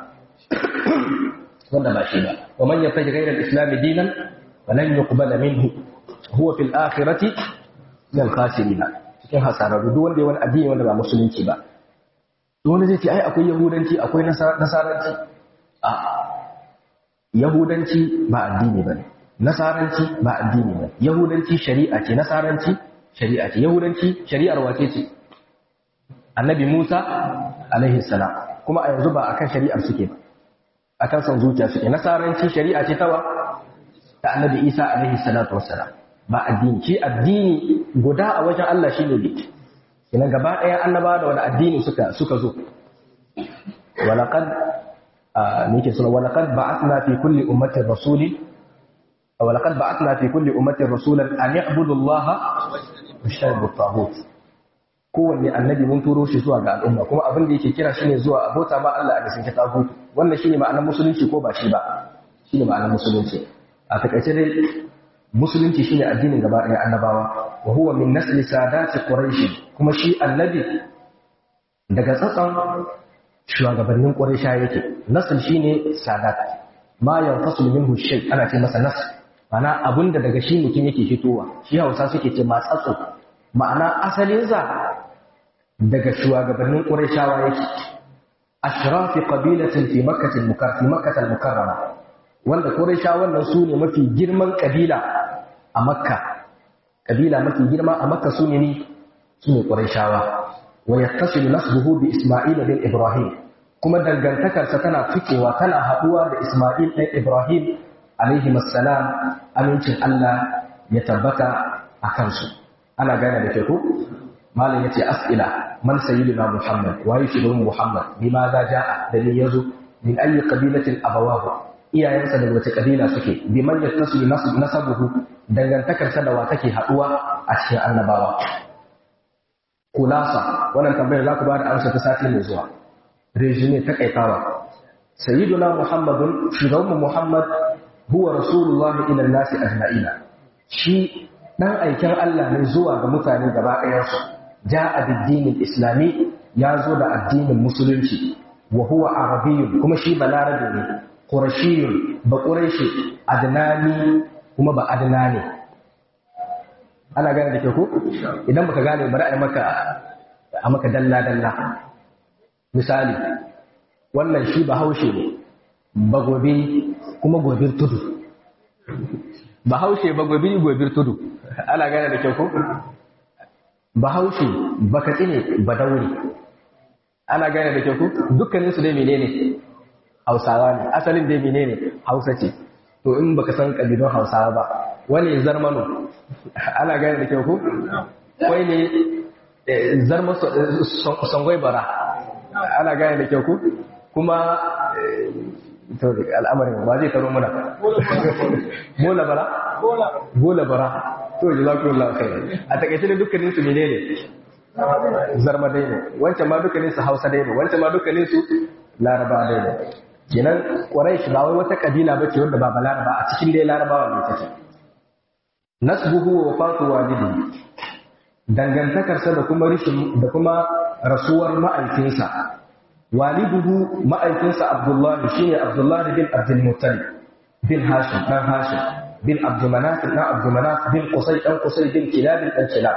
wanda ba shi ba wa man yattaji ghayra al-islam dinan falan yuqbala minhu huwa fil akhirati min al-khasirin cikin hasararru duk wanda ya wani addini wanda ba musulunci ba to wanda zai ce ai akwai yahudanci akwai nasaranci a yahudanci ba addini bane nasaranci ba addini ba yahudanci shari'a ce nasaranci shari'a ce yahudanci shari'ar wace ce annabi Musa alaihi salam kuma a yanzu ba akan shari'ar suke ba akan son zuciya suke nasaranci shari'a ce tawa ta annabi Isa alaihi salatu wassalam ba addini shi addini guda a wajen Allah shine ne kina gaba ɗaya annaba da wani addini suka suka zo walaqad nake suna walaqad ba'athna fi kulli ummatin rasulin ولقد بعثنا في كل أمة رسولا أن يعبدوا الله واجتنبوا الطاغوت kowanne annabi mun turo shi zuwa ga al'umma kuma abin da yake kira shine zuwa abota ma Allah a bisan kitabu wannan shine ma'anar musulunci ko ba shi ba shine ma'anar musulunci a takaice dai musulunci shine addinin gaba ɗaya annabawa wa huwa min nasli sadati quraish kuma shi annabi daga tsatsan shugabannin quraisha yake nasl shine sadat ma yanfasul minhu shay ana ce masa nasl ma'ana abinda daga shi mutum yake fitowa shi Hausa suke ce matsatso ma'ana asalin sa daga shugabannin quraishawa yake ashrafi qabilatin fi makkah al-mukarrama fi makkah al-mukarrama wanda quraisha wannan su ne mafi girman kabila a makka kabila mafi girma a makka su ne ni su ne quraishawa wa yattasil nasbuhu bi isma'il bin ibrahim kuma dangantakarsa tana fikewa tana haduwa da isma'il ɗan ibrahim alaihi assalam amincin Allah ya tabbata a kansu ana gane da ke ko malam yace as'ila man sayyidina muhammad wa shugaban muhammad bima za ja'a da ni yazo min ayi qabilatin abawahu iyayensa daga wace kabila suke biman yattasu nasabuhu dangantakarsa da wa take haduwa a cikin annabawa kulasa wannan tambayar za ku ba da amsa ta sati mai zuwa resume ta kaitawa sayyiduna muhammadun shugaban muhammad huwa rasulullahi ila nasi ajma'ina shi dan aikin Allah ne zuwa ga mutane gaba ɗayansu ja'a bid islami ya zo da addinin musulunci wa huwa arabiyyun kuma shi balarabe ne qurashiyun ba quraishi adnani kuma ba adnani ana gane da ke ko idan baka gane bari a maka a maka dalla dalla misali wannan shi ba haushe ne ba gobe kuma gobir tudu ba haushe ba gobe gobir tudu ana gane da ke ko bahaushe baka tsine ba daure ana gane da kyau dukkanin su dai menene hausawa ne asalin dai menene hausa ce to in baka san kabilun hausawa ba wani zarmano ana gane da kyau ko wai ne zarma sangwai bara ana gane da kyau ko kuma to al'amarin ba zai taro mana bola bara bola bara to jazakumullahu khairan a takaice ne dukkanin su menene zarma dai ne wancan ma dukkanin su hausa dai ne wancan ma dukkanin su laraba dai ne kenan quraish ba wai wata kabila bace wanda ba balaraba a cikin dai larabawa ne take nasbuhu wa wafatu walidihi dangantakarsa da kuma rishin da kuma rasuwar ma'aikinsa waliduhu ma'aikinsa abdullahi shine abdullahi bin abdul muttalib bin hashim dan hashim bin abdumanaf dan abdumanaf bin qusay dan qusay bin kilab dan kilab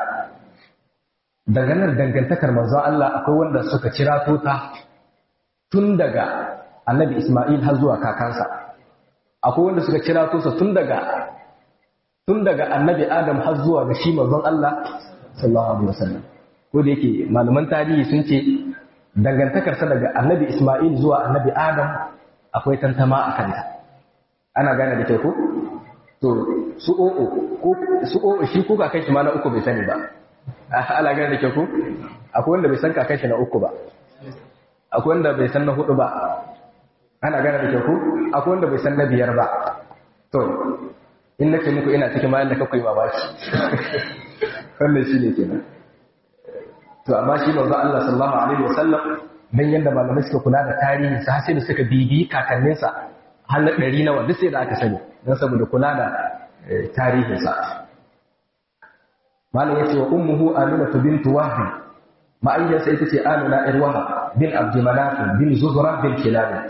daga nan dangantakar manzo Allah akwai wanda suka kira ta tun daga annabi Isma'il har zuwa kakansa akwai wanda suka kira sa tun daga tun daga annabi Adam har zuwa ga shi manzon Allah sallallahu alaihi wasallam ko da yake malaman tarihi sun ce dangantakarsa daga annabi Isma'il zuwa annabi Adam akwai tantama a kanta ana gane da kyau ko to su o'o ko su o'o shi ko kakan shi ma na uku bai sani ba ana gane da kyau ko akwai wanda bai san kakan shi na uku ba akwai wanda bai san na hudu ba ana gane da kyau ko akwai wanda bai san na biyar ba to in nake muku ina cikin mayan da kakwai babaki wannan shi ne kenan to amma shi manzo Allah sallallahu alaihi wasallam dan yanda malamai suka kula da tarihi sa sai da suka bibi kakanninsa har na ɗari nawa duk sai da aka sani don saboda kula da tarihinsa malam yace wa ummuhu aminatu bint wahb ma'ayyarsa ita ce amina ir wahab bin abdulmanaf bin zuhra bin kilab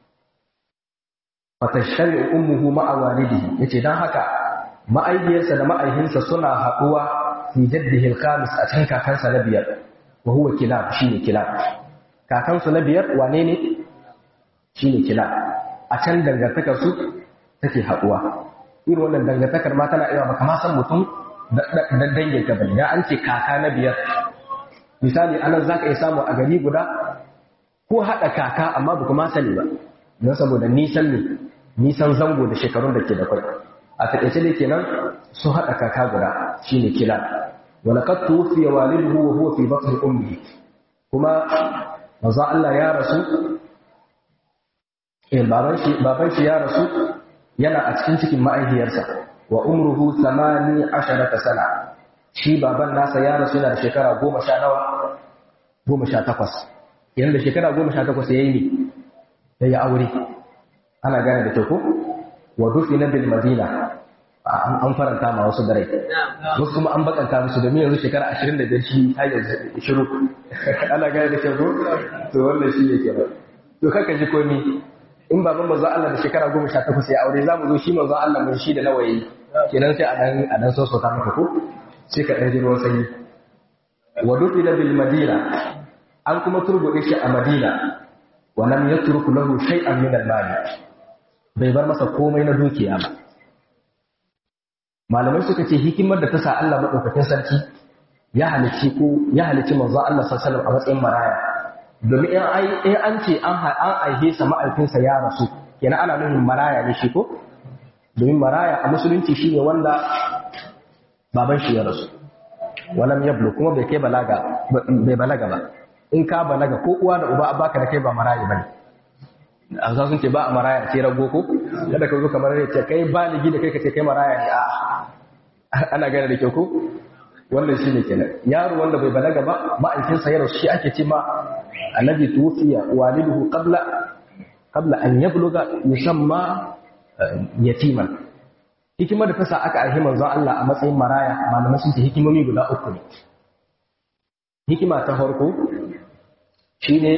fatashari ummuhu ma'a walidihi yace dan haka ma'ayyarsa da ma'ayhinsa suna haɗuwa fi jaddihi al-khamis a cikin kakansa na biyar wa huwa kilab shine kilab kakansu na biyar wane ne shine kilab a can dangantakar su take haɗuwa irin wannan dangantakar ma tana iya baka ma san mutum da dangin ka bane an ce kaka na biyar misali anan zaka iya samu a gari guda ko haɗa kaka amma baka ma sani ba don saboda nisan ne nisan zango da shekarun da ke da kwai a taƙaice dai kenan su haɗa kaka guda shine kila walaqad tuwfiya waliduhu wa huwa fi batni ummihi kuma manzo Allah ya rasu eh baban shi baban shi ya rasu yana a cikin cikin ma'aihiyarsa wa umruhu 18 sana shi baban nasa ya rasu yana da shekara 10 nawa 18 yana da shekara 18 yayi ne yayi aure ana gane da kyau ko wa dufina bil madina an faranta ma wasu da rai wasu kuma an bakanta musu domin yanzu shekara ashirin da biyar shi har yanzu shiru ana gane da kyau to wannan shi ne kenan to kaka ji komi in baban manzo Allah da shekara goma sha takwas ya aure za mu zo shi manzo Allah mun shi da nawa yayi kenan sai a dan a dan sosota maka ko sai ka dan ji ruwan sanyi wa dufila bil madina an kuma turbude shi a madina wa lam yatruk lahu shay'an min al mali bai bar masa komai na dukiya ba malamai suka ce hikimar da ta sa Allah madaukakin sarki ya halicci ko ya halicci manzo Allah sallallahu alaihi wasallam a matsayin maraya domin in an ce an aihe sa ma'aifinsa ya rasu kenan ana nufin maraya ne shi ko domin maraya a musulunci shi ne wanda baban shi ya rasu walam yablu kuma bai kai balaga bai balaga ba in ka balaga ko uwa da uba baka da kai ba maraya bane a sun ce ba a maraya ce rago ko kada ka zo kamar ya ce kai baligi da kai ka ce kai maraya ne a ana gane da kyau ko wannan shi ne kenan yaro wanda bai balaga ba ma'aikinsa ya rasu shi ake ce ma annabi tufiya waliduhu qabla qabla an yabluga yusamma yatiman hikimar da ta sa aka aihi manzon Allah a matsayin maraya malamai sun ce hikimomi guda uku ne hikima ta farko shine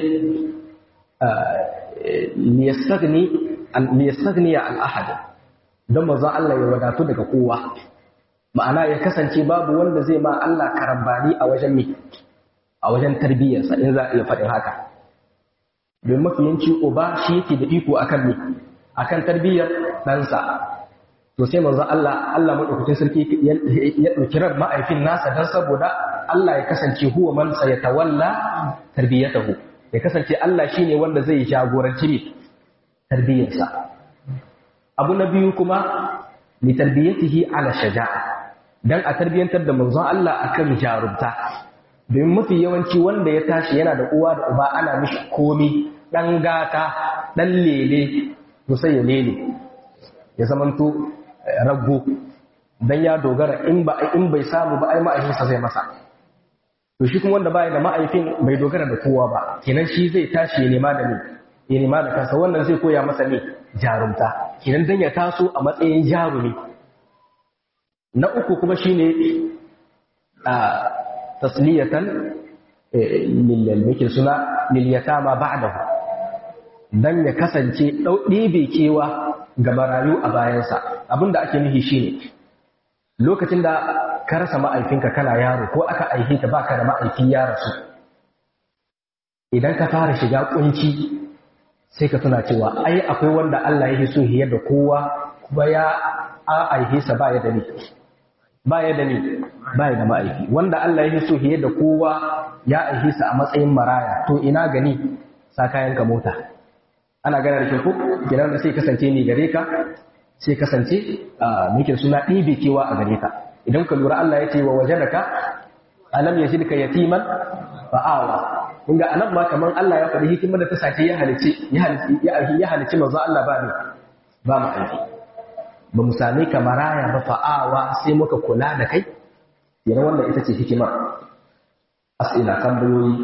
liyastagni liyastagni al ahad don manzon Allah ya wadatu daga kowa ma'ana ya kasance babu wanda zai ma Allah karambani a wajen mi a wajen tarbiyyarsa in za a iya faɗin haka don mafiyanci uba shi yake da iko akan mi akan tarbiyyar ɗansa to sai manzon Allah Allah madaukakin sarki ya ɗauki ran ma'aifin nasa dan saboda Allah ya kasance huwa man sayatawalla tarbiyatahu ya kasance Allah shine wanda zai jagoranci mi tarbiyyarsa abu na biyu kuma li tarbiyatihi ala shaja'a dan a tarbiyantar da manzon Allah akan jarumta domin mafi yawanci wanda ya tashi yana da uwa da uba ana mishi komi dan gata dan lele to sai ya lele ya zamanto rago dan ya dogara in ba in bai samu ba ai ma'aikinsa zai masa to shi kuma wanda baya da ma'aikin bai dogara da kowa ba kenan shi zai tashi ya nema da ni ya nema da kansa wannan zai koya masa ne jarumta kenan dan ya taso a matsayin jarumi na uku kuma shine a tasliyatan lil suna lil yatama ba'dahu dan ya kasance dau ɗebe kewa ga marayu a bayansa abinda ake nufi shine lokacin da ka rasa ma'aifinka kana yaro ko aka aihe ka baka da ma'aifi ya rasu idan ka fara shiga kunci sai ka tuna cewa ai akwai wanda Allah ya so hiyar da kowa kuma ya a aihe sa ba ya da ni ba ya da ni ba ya da ma'aiki wanda Allah ya so hiyar da kowa ya aihe sa a matsayin maraya to ina gani sa kayan ka mota ana gana da kyau gidan da sai kasance ni gare ka sai kasance muke suna ɗibe kewa a gare ka idan ka lura Allah ya ce wa wajenaka alam ya shirka yatiman fa'awa kun ga anan ma kaman Allah ya faɗi hikimar da ta sake ya halice ya halice ya halice manzo Allah ba ne ba mu aiki ba mu same ka maraya ba fa'awa sai muka kula da kai yana wannan ita ce hikimar as'ila tambayoyi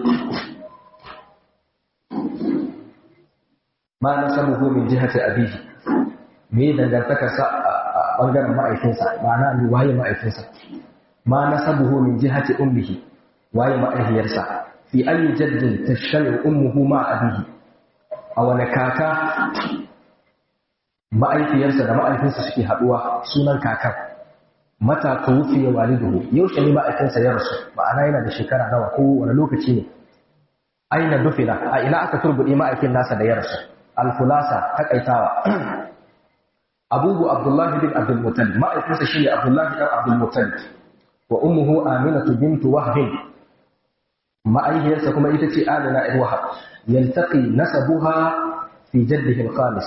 ma nasabuhu min jihati abihi me dangantakarsa a bangaren ma'aikinsa ma'ana ni waye ma'aikinsa ma nasabuhu min jihati ummihi waye ma'aihiyarsa fi ayi jaddin tashtalu ummuhu ma abihi a wani kaka ma'aikiyarsa da ma'aikinsa suke haduwa sunan kakar mata tuwfiya waliduhu yaushe ne ma'aikinsa ya rasu ma'ana yana da shekara nawa ko wani lokaci ne aina dufila a ina aka turbuɗe ma'aikin nasa da ya rasu alfulasa takaitawa abubu abdullahi bin abdul muttalib ma'aikinsa shi ne abdullahi dan abdul muttalib wa ummuhu aminatu bintu wahbin ma'aikiyarsa kuma ita ce amina ibn wahab yaltaqi nasabuha fi jaddihi al-khalis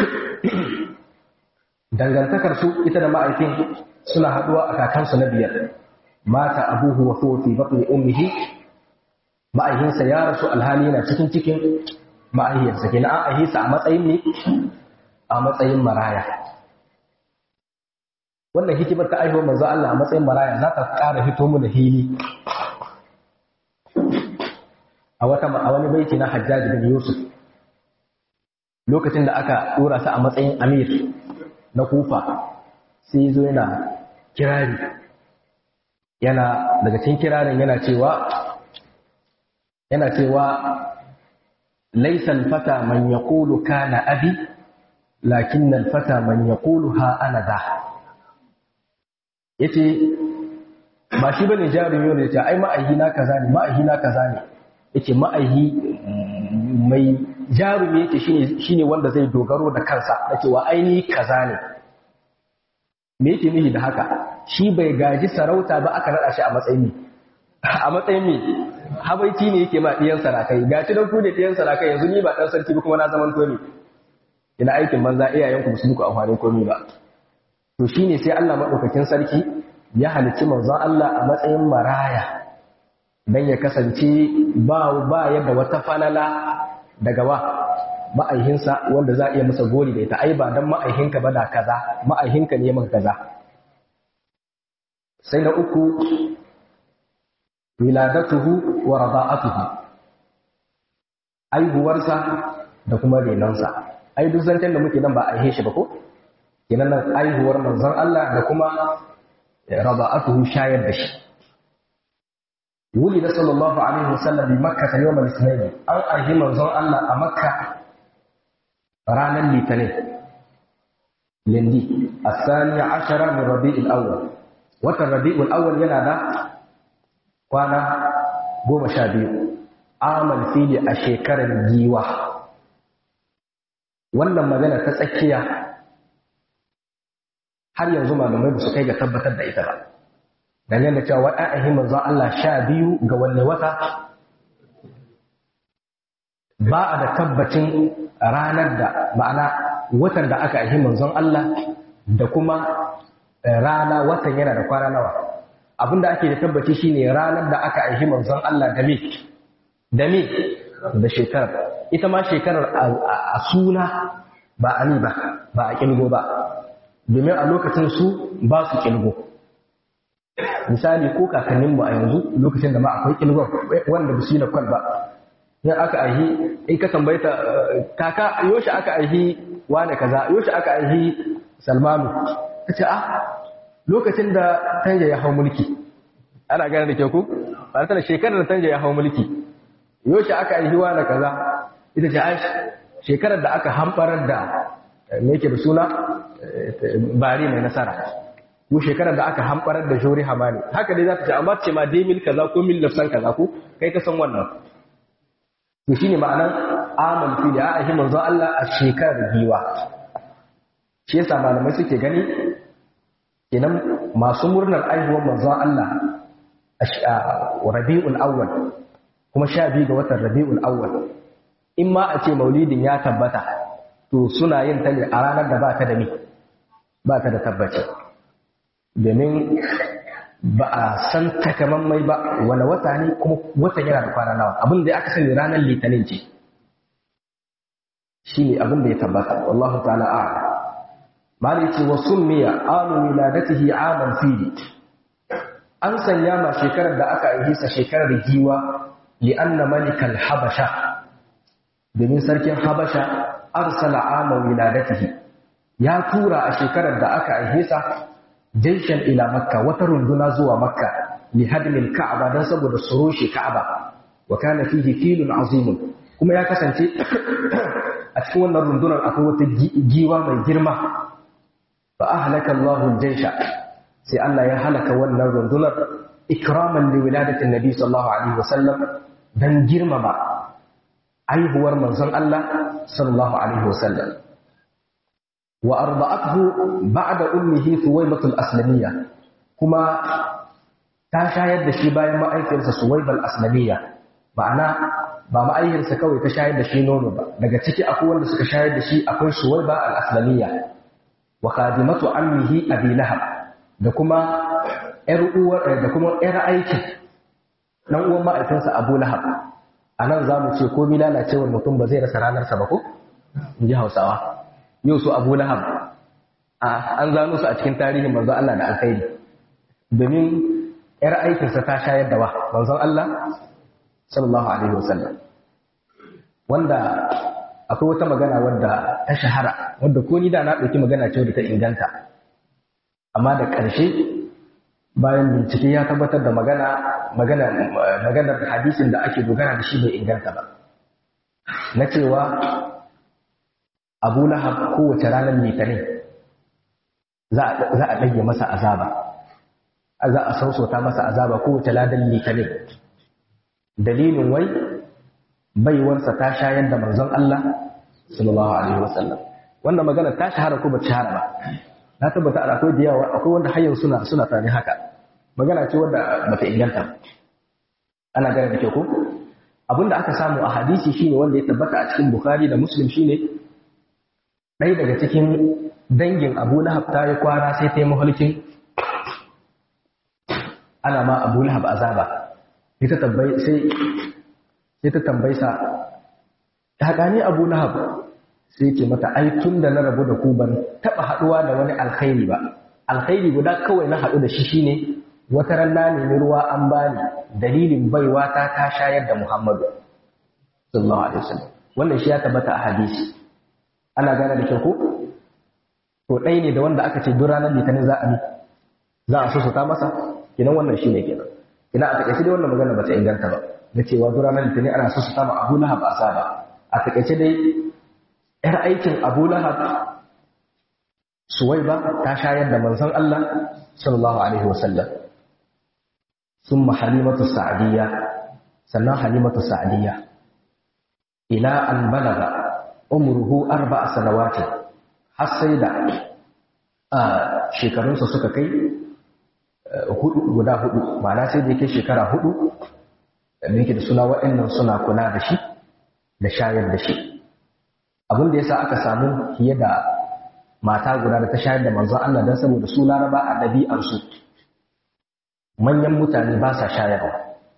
dangantakar su ita da ma'aikin suna haduwa a kakansu na biyar mata abuhu wa huwa fi batni ummihi ma'aikinsa ya rasu alhali yana cikin cikin ma'aihiyarsa kenan an aihisa a matsayin ne a matsayin maraya wannan hikimar ta aihuwar manzo Allah a matsayin maraya za ta ƙara hito mu da hili a wata a wani baiti na Hajjaj bin Yusuf lokacin da aka dora sa a matsayin amir na Kufa sai zo yana kirari yana daga cikin kirarin yana cewa yana cewa laisa alfata man yaqulu kana abi lakin alfata man yaqulu ha ana da yace ba shi bane jarumi ne yace ai ma'ahi na kaza ne ma'ahi na kaza ne yace ma'ahi mai jarumi yake shine shine wanda zai dogaro da kansa da cewa aini kaza ne me yake nihi da haka shi bai gaji sarauta ba aka nada shi a matsayin a matsayin me habaiti ne yake ma diyan sarakai gaci dan ku ne diyan sarakai yanzu ni ba dan sarki ba kuma na zaman to ne ina aikin banza iyayen ku su muku amfanin komai ba to shine sai Allah madaukakin sarki ya halicci manzon Allah a matsayin maraya dan ya kasance ba ba yadda wata falala daga wa ma'aihinsa wanda za a iya masa gori da ita ai ba dan ma'aihinka ba da kaza ma'aihinka ne maka kaza sai na uku wiladatuhu wa rada'atuhu aihuwarsa da kuma renonsa ai duk zancen da muke nan ba a aihe shi ba ko kenan nan aihuwar manzon Allah da kuma rada'atuhu shayar da shi ولد صلى الله عليه وسلم بمكة يوم الاثنين أن أهي منظر الله أمكة رانا الاثنين لندي الثاني عشر من ربيع الأول وتر ربيع الأول ينادى kwana goma sha biyu amal fili a shekarar giwa wannan magana ta tsakiya har yanzu malamai ba su kai ga tabbatar da ita ba dangane da cewa waɗa'ahi manzon Allah sha biyu ga wanne wata ba a da tabbacin ranar da ma'ana watan da aka ahi manzon Allah da kuma rana watan yana da kwana nawa abinda ake da tabbaci shine ranar da aka aihi manzon Allah da me da me da shekarar ita ma shekarar a suna ba a ni ba ba a kilgo ba domin a lokacin su ba su kilgo misali ko kakanninmu a yanzu lokacin da ma akwai kilgon wanda ba su yi na kwal ba in aka aihi in ka tambayta kaka yoshi aka aihi wane kaza yoshi aka aihi salmanu ta ce ah lokacin da tanja ya hau mulki ana gane da ke ku ba ta da shekarar da tanja ya hau mulki yoshi aka aihi wane kaza ita ce ai shekarar da aka hambarar da me yake da suna bari mai nasara ko shekarar da aka hambarar da jori hamani haka dai za ta ce amma ce ma dai mil kaza ko mil lafsan kaza ko kai ka san wannan to shine ma'anar amal fi da ahi manzo Allah a shekarar giwa shi yasa malamai suke gani kenan masu murnar aihuwar manzo Allah a Rabiul Awwal kuma sha biyu ga watan Rabiul Awwal in ma a ce maulidin ya tabbata to suna yin ta ne a ranar da ba ta da ni ba ta da tabbaci domin ba a san takamammai ba wani wata ne kuma watan yana da kwana nawa abin da aka sani ranar litinin ce shi ne abin da ya tabbata wallahu ta'ala a mali ce wa summiya amu wiladatihi aman fili an sanya ma shekarar da aka aihisa shekarar giwa li anna malikal habasha domin sarkin habasha arsala aman wiladatihi ya tura a shekarar da aka aihisa jaishan ila makka wata runduna zuwa makka li hadmil ka'aba dan saboda su rushe ka'aba wa kana fihi filun azimun kuma ya kasance a cikin wannan rundunar akwai wata giwa mai girma fa ahlaka Allahu jaisha sai Allah ya halaka wannan rundunar ikraman li wiladati nabi sallallahu alaihi wasallam dan girmama aihuwar manzon Allah sallallahu alaihi wasallam وأرضعته بعد أمه ثويبة الأسلمية كما تشاهد دشي باين ما أيكر ثويبة الأسلمية معنى ba ma'ayyarsa kawai ta shayar da shi nono ba daga ciki akwai wanda suka shayar da shi akwai suwaiba al-aslamiyya wa khadimatu ammihi abi lahab da kuma yar uwar da kuma yar aiki dan uwan ma'aikinsa abu lahab anan zamu ce ko lalacewar mutum ba zai rasa ranarsa ba ko in ji hausawa yau su abu lahab an zano su a cikin tarihin manzon Allah da alkhairi domin yar aikinsa ta shayar da wa manzon Allah sallallahu alaihi wasallam wanda akwai wata magana wadda ta shahara wadda ko ni da na ɗauki magana ce wadda ta inganta amma da ƙarshe bayan bincike ya tabbatar da magana magana maganar hadisin da ake dogara da shi bai inganta ba na cewa abu lahab kowace ranar litinin za a ɗage masa azaba za a sausauta masa azaba kowace ladan litinin dalilin wai baiwarsa ta shayar da manzon Allah sallallahu alaihi wasallam wannan magana ta shahara ko ba shahara ba na tabbata da akwai da yawa akwai wanda har suna suna tare haka magana ce wanda bata inganta ana gane da ke ko abinda aka samu a hadisi shine wanda ya tabbata a cikin bukhari da muslim shine ɗaya daga cikin dangin abu lahab ta yi kwana sai ta yi mahalkin ana ma abu lahab azaba sai ta tambayi sai sai ta tambayi sa ta gani abu lahab sai ce mata ai tun da na rabu da ku ban taɓa haɗuwa da wani alkhairi ba alkhairi guda kawai na haɗu da shi shine wata ran na nemi ruwa an bani dalilin baiwa ta ta shayar da muhammadu sallallahu alaihi wasallam wannan shi ya tabbata a hadisi ana gane da kyau ko to ɗaya ne da wanda aka ce duk ranar litinin za a bi za a so ta masa kenan wannan shi ne kenan ina a takaice dai wannan magana ba ta inganta ba da cewa duk ranar litinin ana so su ta ma abu lahab asaba a takaice dai ‘yar aikin Abu Lahab Suwaiba ta shayar da manzon Allah sallallahu Alaihi wasallam sun halimatu sa'adiyya sannan halimatu sa'adiyya ila an balaga umruhu arba a sanawatin har sai da shekarunsa suka kai hudu guda hudu ma'ana sai da yake shekara hudu da yake da suna waɗannan suna kula da shi da shayar da shi abin da yasa aka samu fiye da mata guda da ta shayar da manzon Allah don saboda su laraba a ɗabi'arsu manyan mutane ba sa shayarwa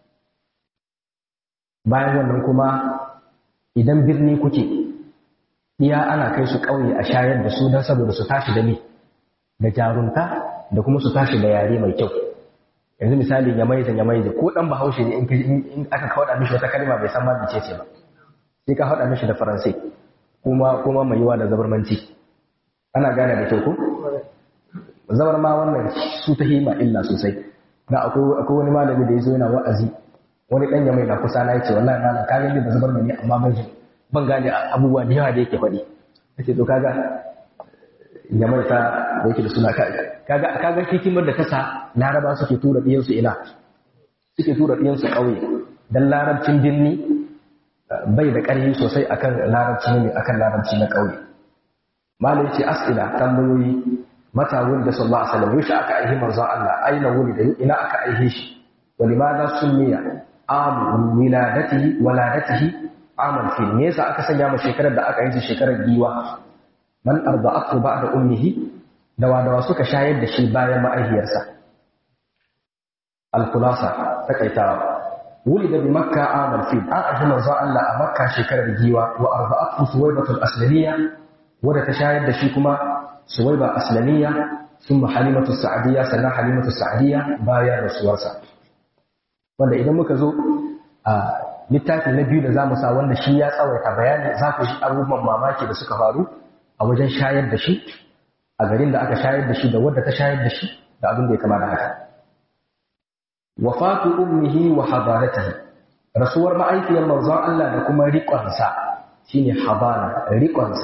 bayan wannan kuma idan birni kuke iya ana kai su ƙauye a shayar da su don saboda su tashi da ni da jarunta da kuma su tashi da yare mai kyau yanzu misali ya maiza ya maiza ko dan bahaushe ne in aka kawaɗa mishi wata kalma bai san ma ce ce ba sai ka haɗa mishi da faransai kuma kuma mai yiwa da zabarmanci ana gane da kyau ko zabar ma wannan su ta hima illa sosai na akwai wani malami da ya zo yana wa'azi wani ɗan ya mai na kusa na yace wallahi malam ka gani da zabar ne amma ban ban gane abubuwa da yawa da yake faɗi nake to kaga ya mai ta da yake da suna kaga kaga hikimar da kasa laraba suke tura ɗiyansu ina suke tura ɗiyansu ƙauye dan larabcin birni bai da ƙarfi sosai akan larabci ne akan larabci na ƙauye malai ce as'ila tambayoyi mata wulda sallallahu alaihi wasallam yusha aka aihi manzon Allah aina wulida ina aka aihe shi wa limadha sunniya am wiladatihi waladatihi amal fi me yasa aka sanya ma shekarar da aka yi shekarar giwa man arda'atu ba'da ummihi dawa dawa suka shayar da shi bayan ma'aihiyarsa al-khulasa takaitawa ولد بمكة عام الفيل أعرف من الله مكة شكر الجيوة وأربعته سويبة الأسلمية وده تشاهد دشيكما سويبة أسلمية ثم حليمة السعدية سنة حليمة السعدية بايا رسولسا wanda idan muka zo a littafi na biyu da za mu sa wanda shi ya tsawaita bayani za ku shi abubuwan mamaki da suka faru a wajen shayar da shi a garin da aka shayar da shi da wadda ta shayar da shi da abin da ya kama da haka wafatu ummihi wa hadaratihi rasuwar ma'aikiyar manzon Allah da kuma riƙonsa shine habana riƙonsa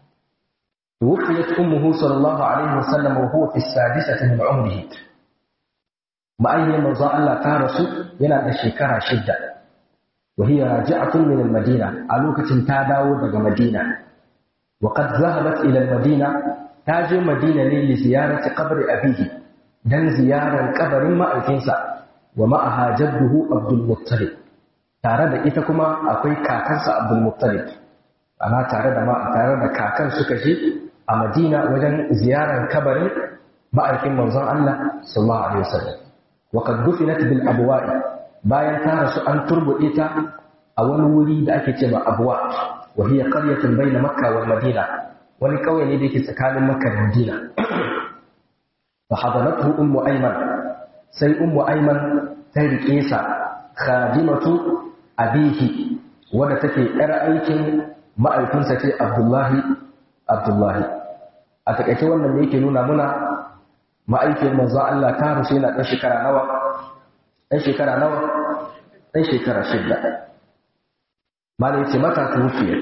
tuwfiyat ummuhu sallallahu alaihi wasallam wa huwa fi sadisati min umrihi ma'aikiyar manzon Allah ta rasu yana da shekara shidda wa hiya raji'atun min al-madina a lokacin ta dawo daga madina wa qad zahabat ila al-madina ta je madina ne li ziyarati qabri abihi dan ziyarar kabarin ma'aikinsa wa ma'aha jadduhu Abdul Muttalib tare da ita kuma akwai kakansa Abdul Muttalib ana tare da tare da kakan suka je a Madina wajen ziyarar kabarin ma'aikin manzon Allah sallallahu alaihi wasallam wa qad dufinat bil abwa'i bayan ta rasu an turbude ta a wani wuri da ake cewa abwa wa hiya qaryatun bayna makka wal madina wani kauye ne da yake tsakanin makka da madina fa hadalathu ummu ayman sai ummu aiman ta riƙe sa khadimatu abihi wadda take yar aikin ma'aikinsa ce abdullahi abdullahi a takaice wannan ne yake nuna muna ma'aikiyar manzon Allah ta rasu yana ɗan shekara nawa ɗan shekara nawa ɗan shekara shidda malai ce mata tuwufiyat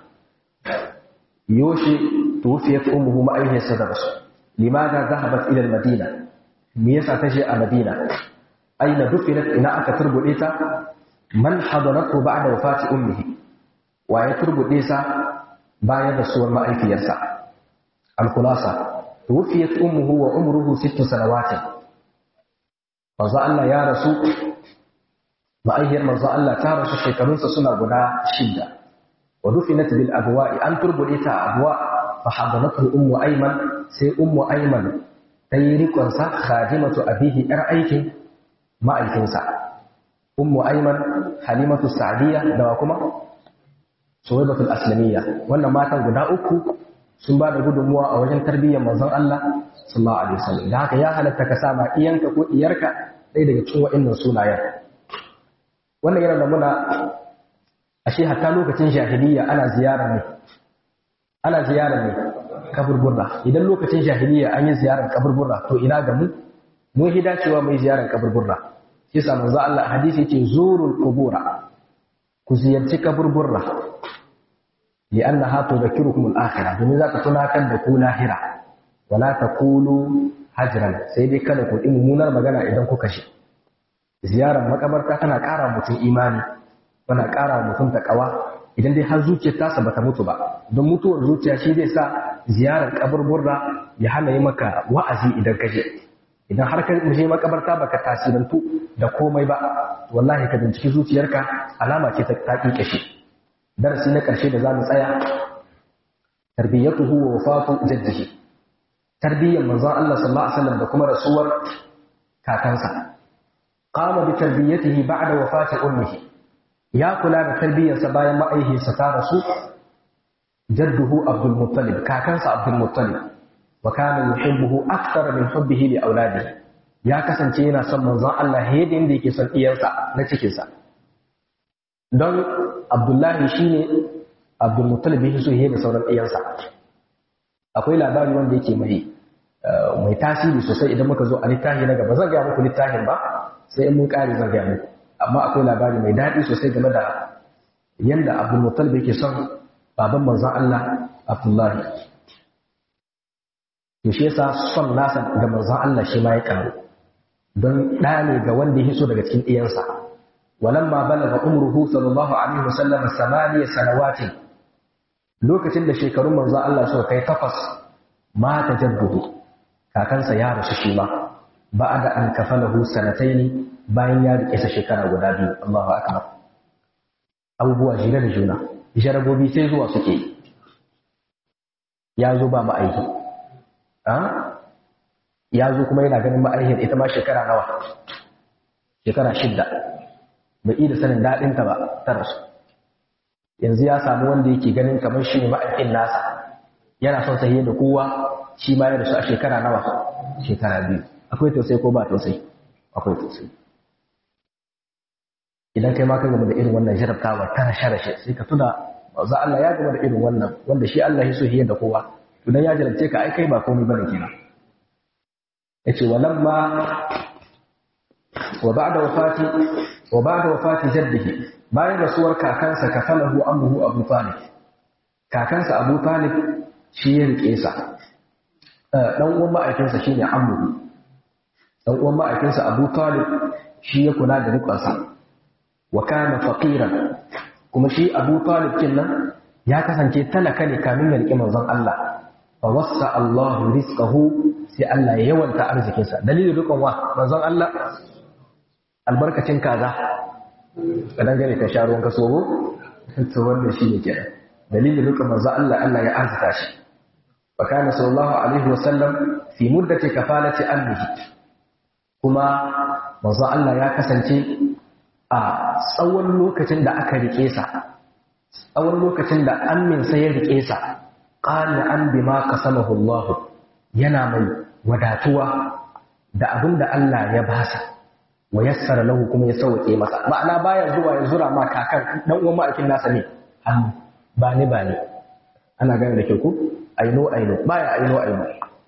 yoshi tuwufiyat ummuhu ma'aikiyarsa da rasu limada zahabat ila madina me yasa ta je a madina aina dufinat ina aka turbude ta man hadaratu ba'da wafati ummihi wa ya turbude sa bayan rasuwar ma'aikiyarsa al-khulasa tuwufiyat ummuhu wa umruhu sittu sanawatin manzo Allah ya rasu ma'aikiyar manzo Allah ta rasu shekarunsa suna guda shida wa dufinat bil abwa'i an turbude ta abwa fa hadaratu ummu ayman sai ummu ayman ta yi rikonsa khadimatu abihi yar aikin ma'aikinsa ummu ayman halimatu sa'diyya da kuma suwaibatul aslamiyya wannan matan guda uku sun ba da gudunmuwa a wajen tarbiyyar manzon Allah sallallahu alaihi wasallam da haka ya halatta ka sa ma iyanka ko iyarka ɗaya daga cikin wa'annan sunayen wannan yana da muna ashe hatta lokacin jahiliyya ana ziyarar ne ana ziyarar ne kaburburra idan lokacin jahiliyya an yi ziyarar kaburburra to ina ga mu mun hi dacewa mai ziyarar kaburburra shi yasa manzo Allah hadisi yake zurul qubura ku ziyarci kaburburra li annaha tudhakkirukum al-akhirah domin za ta tunatar da ku lahira wala taqulu hajran sai dai kada ku yi mummunar magana idan kuka shi ziyarar makabarta tana ƙara mutum imani tana ƙara mutum takawa idan dai har zuciyar tasa bata mutu ba don mutuwar zuciya shi zai sa ziyarar kaburburra ya hana yi maka wa'azi idan ka je idan har ka je makabarta baka tasirantu da komai ba wallahi ka binciki zuciyarka alama ce ta taƙi shi darasi na ƙarshe da zamu tsaya tarbiyyatuhu wa wafatu jaddihi tarbiyyar manzon Allah sallallahu alaihi wasallam da kuma rasuwar kakansa qama bi tarbiyyatihi ba'da wafati ummihi ya kula da tarbiyyarsa bayan ma'aihinsa ta rasu jadduhu abdul muttalib kakansa abdul muttalib wa kana yuhibbuhu akthara min hubbihi li auladihi ya kasance yana son manzon Allah yadda yanda yake son iyansa na cikin sa don abdullahi shine abdul muttalib yake so yadda sauran iyansa akwai labari wanda yake mai mai tasiri sosai idan muka zo a littafi na gaba zan ga muku littafin ba sai in mun kare zan ga muku amma akwai labari mai daɗi sosai game da yadda abdul muttalib yake son baban manzon Allah Abdullahi to shi yasa son nasa ga manzon Allah shi ma ya karu don ɗa ne ga wanda ya so daga cikin iyansa walamma balaga umruhu sallallahu alaihi wasallam samaniya sanawatin lokacin da shekarun manzon Allah suka kai takwas mata jadduhu kakansa ya rasu shi ma ba'da an kafalahu sanataini bayan ya rike sa shekara guda biyu Allahu akbar abubuwa jira da juna jarabobi sai zuwa suke ya zo ba ma'aiki ya zo kuma yana ganin ma'aikin ita ma shekara nawa shekara shidda bai da sanin daɗinta ba ta rasu yanzu ya samu wanda yake ganin kamar shi ne ma'aikin nasa yana son sahiye da kowa shi ma ya rasu a shekara nawa shekara biyu akwai tausayi ko ba tausayi akwai tausayi idan kai ma ka gama da irin wannan jarabtawa ta rashe-rashe sai ka tuna za Allah ya gama da irin wannan wanda shi Allah ya so hiye da kowa to dan ya jarabce ka ai kai ba komai bane kenan yace walamma wa ba'da wafati wa ba'da wafati jaddihi bayan rasuwar kakansa kafalahu amruhu Abu Talib kakansa Abu Talib shi ya rike sa dan uwan ma'aikinsa shine amruhu dan uwan ma'aikinsa Abu Talib shi ya kula da rikonsa wa kana faqiran kuma shi Abu Talib kinnan ya kasance talaka ne kamin ya riƙe manzon Allah fa wassa Allahu rizqahu sai Allah ya yawanta arzikinsa dalilin rikon wa manzon Allah albarkacin kaza kadan gane ka sha ruwan ka sobo to wannan shi ne kenan dalilin rikon manzon Allah Allah ya arzika shi wa kana sallallahu alaihi wa sallam fi muddati kafalati ammihi kuma manzon Allah ya kasance a tsawon lokacin da aka rike sa tsawon lokacin da amminsa ya rike sa qala an bima qasamahu Allah yana mai wadatuwa da abin da Allah ya basa wa yassara lahu kuma ya sauke masa ma'ana baya zuwa ya zura ma kakan dan uwan ma'aikin nasa ne hannu ba ni ba ni ana gane da ke ku aino aino baya aino aino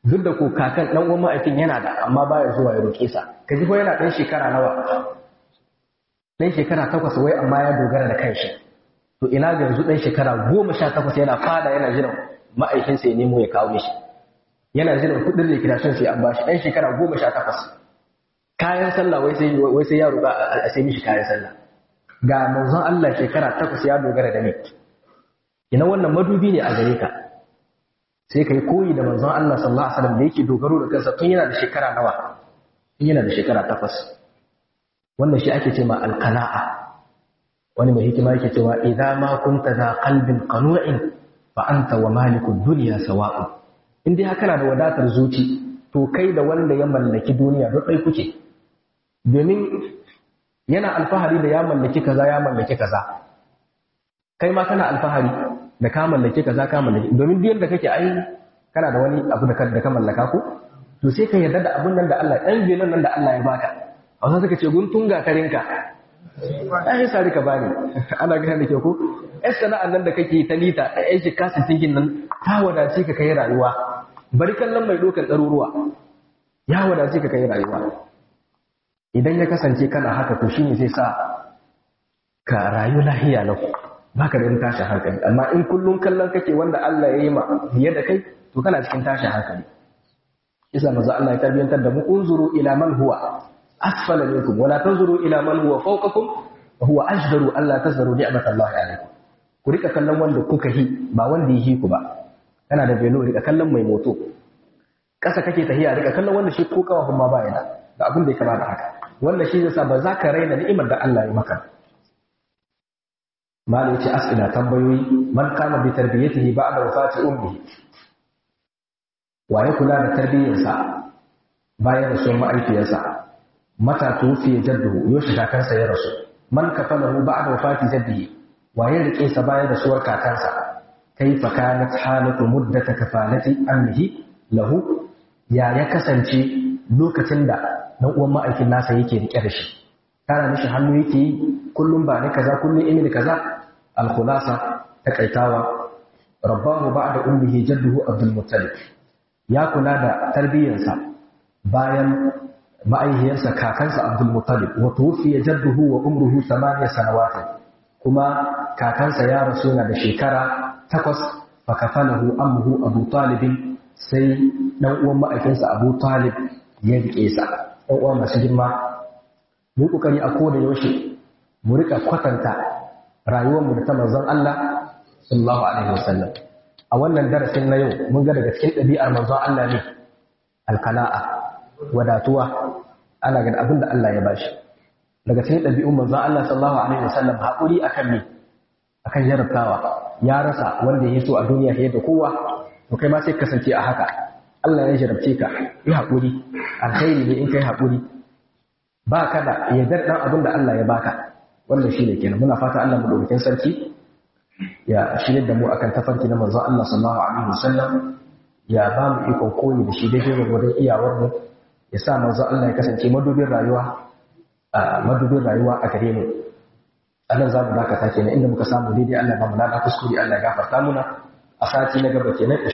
duk da ko kakan dan uwan ma'aikin yana da amma baya zuwa ya roƙe sa ka ji ko yana dan shekara nawa dan shekara takwas wai amma ya dogara da kanshi to ina ga yanzu dan shekara goma sha takwas yana fada yana jiran ma'aikinsa ya nemo ya kawo mishi yana jiran kuɗin liquidation sai an bashi dan shekara goma sha takwas kayan sallah wai sai wai sai ya roƙa a sai mishi kayan sallah ga manzon Allah shekara takwas ya dogara da ni ina wannan madubi ne a gare ka sai kai koyi da manzon Allah sallallahu alaihi wasallam da yake dogaro da kansa tun yana da shekara nawa tun yana da shekara takwas wannan shi ake cewa alqana'a wani mai hikima yake cewa idza ma kunta za qalbin qanu'in fa anta wa malikud dunya sawa'un in dai kana da wadatar zuci to kai da wanda ya mallaki duniya duk dai kuke domin yana alfahari da ya mallaki kaza ya mallaki kaza kai ma kana alfahari da ka mallaki kaza ka mallaki domin duk yadda kake ai kana da wani abu da ka mallaka ko to sai ka yarda da abun nan da Allah ɗan bilan nan da Allah ya baka a wasu suka ce guntun gatarinka ai sai ka bani ana gane da ke ko ai sana'an nan da kake ta lita ai shi kasin tingin nan ta wadace ka kai rayuwa bari kallon mai dokar ɗaruruwa ya wadace ka kai rayuwa idan ya kasance kana haka to shine zai sa ka rayu lahiya lau baka da tashin hankali amma in kullum kallon kake wanda Allah ya yi ma biye da kai to kana cikin tashin hankali isa manzo Allah ya tarbiyantar da mu unzuru ila man huwa asfala minkum wala tanzuru ila man huwa fawqakum wa huwa ajdaru alla tazdaru ni'matallahi alaykum ku rika kallon wanda kuka hi ba wanda yi ku ba kana da belo rika kallon mai moto kasa kake tahiya rika kallon wanda shi ko kawa kuma ba yana da abin da ya kama da haka wannan shi zai sa ba za ka raina ni'imar da Allah ya maka malu ce as'ila tambayoyi man kama bi tarbiyatihi ba'da wafati ummihi waye kula da tarbiyyarsa bayan rasuwar ma'aifiyarsa mata tufi jadduhu yoshi kakansa ya rasu man kafalahu ba'da wafati jaddihi waye rike sa bayan rasuwar kakansa kaifa kanat halatu muddata kafalati ammihi lahu ya ya kasance lokacin da dan uwan ma'aikin nasa yake rike da shi tana mishi hannu yake yi kullum ba ni kaza kullum imini kaza al-khulasa takaitawa rabbahu ba'da ummihi jadduhu abdul muttalib ya kula da tarbiyyarsa bayan ma'aihiyarsa kakansa abdul muttalib wa tuwfiya jadduhu wa umruhu thamaniya sanawat kuma kakansa ya rasu na da shekara takwas fa kafalahu ammuhu abu talib sai dan uwan ma'aikinsa abu talib ya rike sa dan uwa masu girma mu kokari a koda yaushe mu rika kwatanta rayuwarmu da ta manzon Allah sallallahu alaihi wasallam a wannan darasin na yau mun ga daga cikin ɗabi'ar manzon Allah ne alkala'a wadatuwa ana ga abin da Allah ya bashi daga cikin ɗabi'un manzon Allah sallallahu alaihi wasallam haƙuri akan me akan jarabtawa ya rasa wanda ya so a duniya fiye da kowa to kai ma sai kasance a haka Allah ya jarabce ka yi haƙuri alkhairi ne in kai haƙuri ba ka da yardar ɗan abin da Allah ya baka wannan shi ne kenan muna fata Allah madaukakin sarki ya shirya da mu akan tafarki na manzon Allah sallallahu alaihi wasallam ya ba mu ikon koyi da shi daidai gwargwadon iyawar mu ya sa manzon Allah ya kasance madubin rayuwa a madubin rayuwa a gare mu Allah za mu dakata kenan inda muka samu daidai Allah ba mu lada kuskure Allah ya gafarta muna a sati na gaba kenan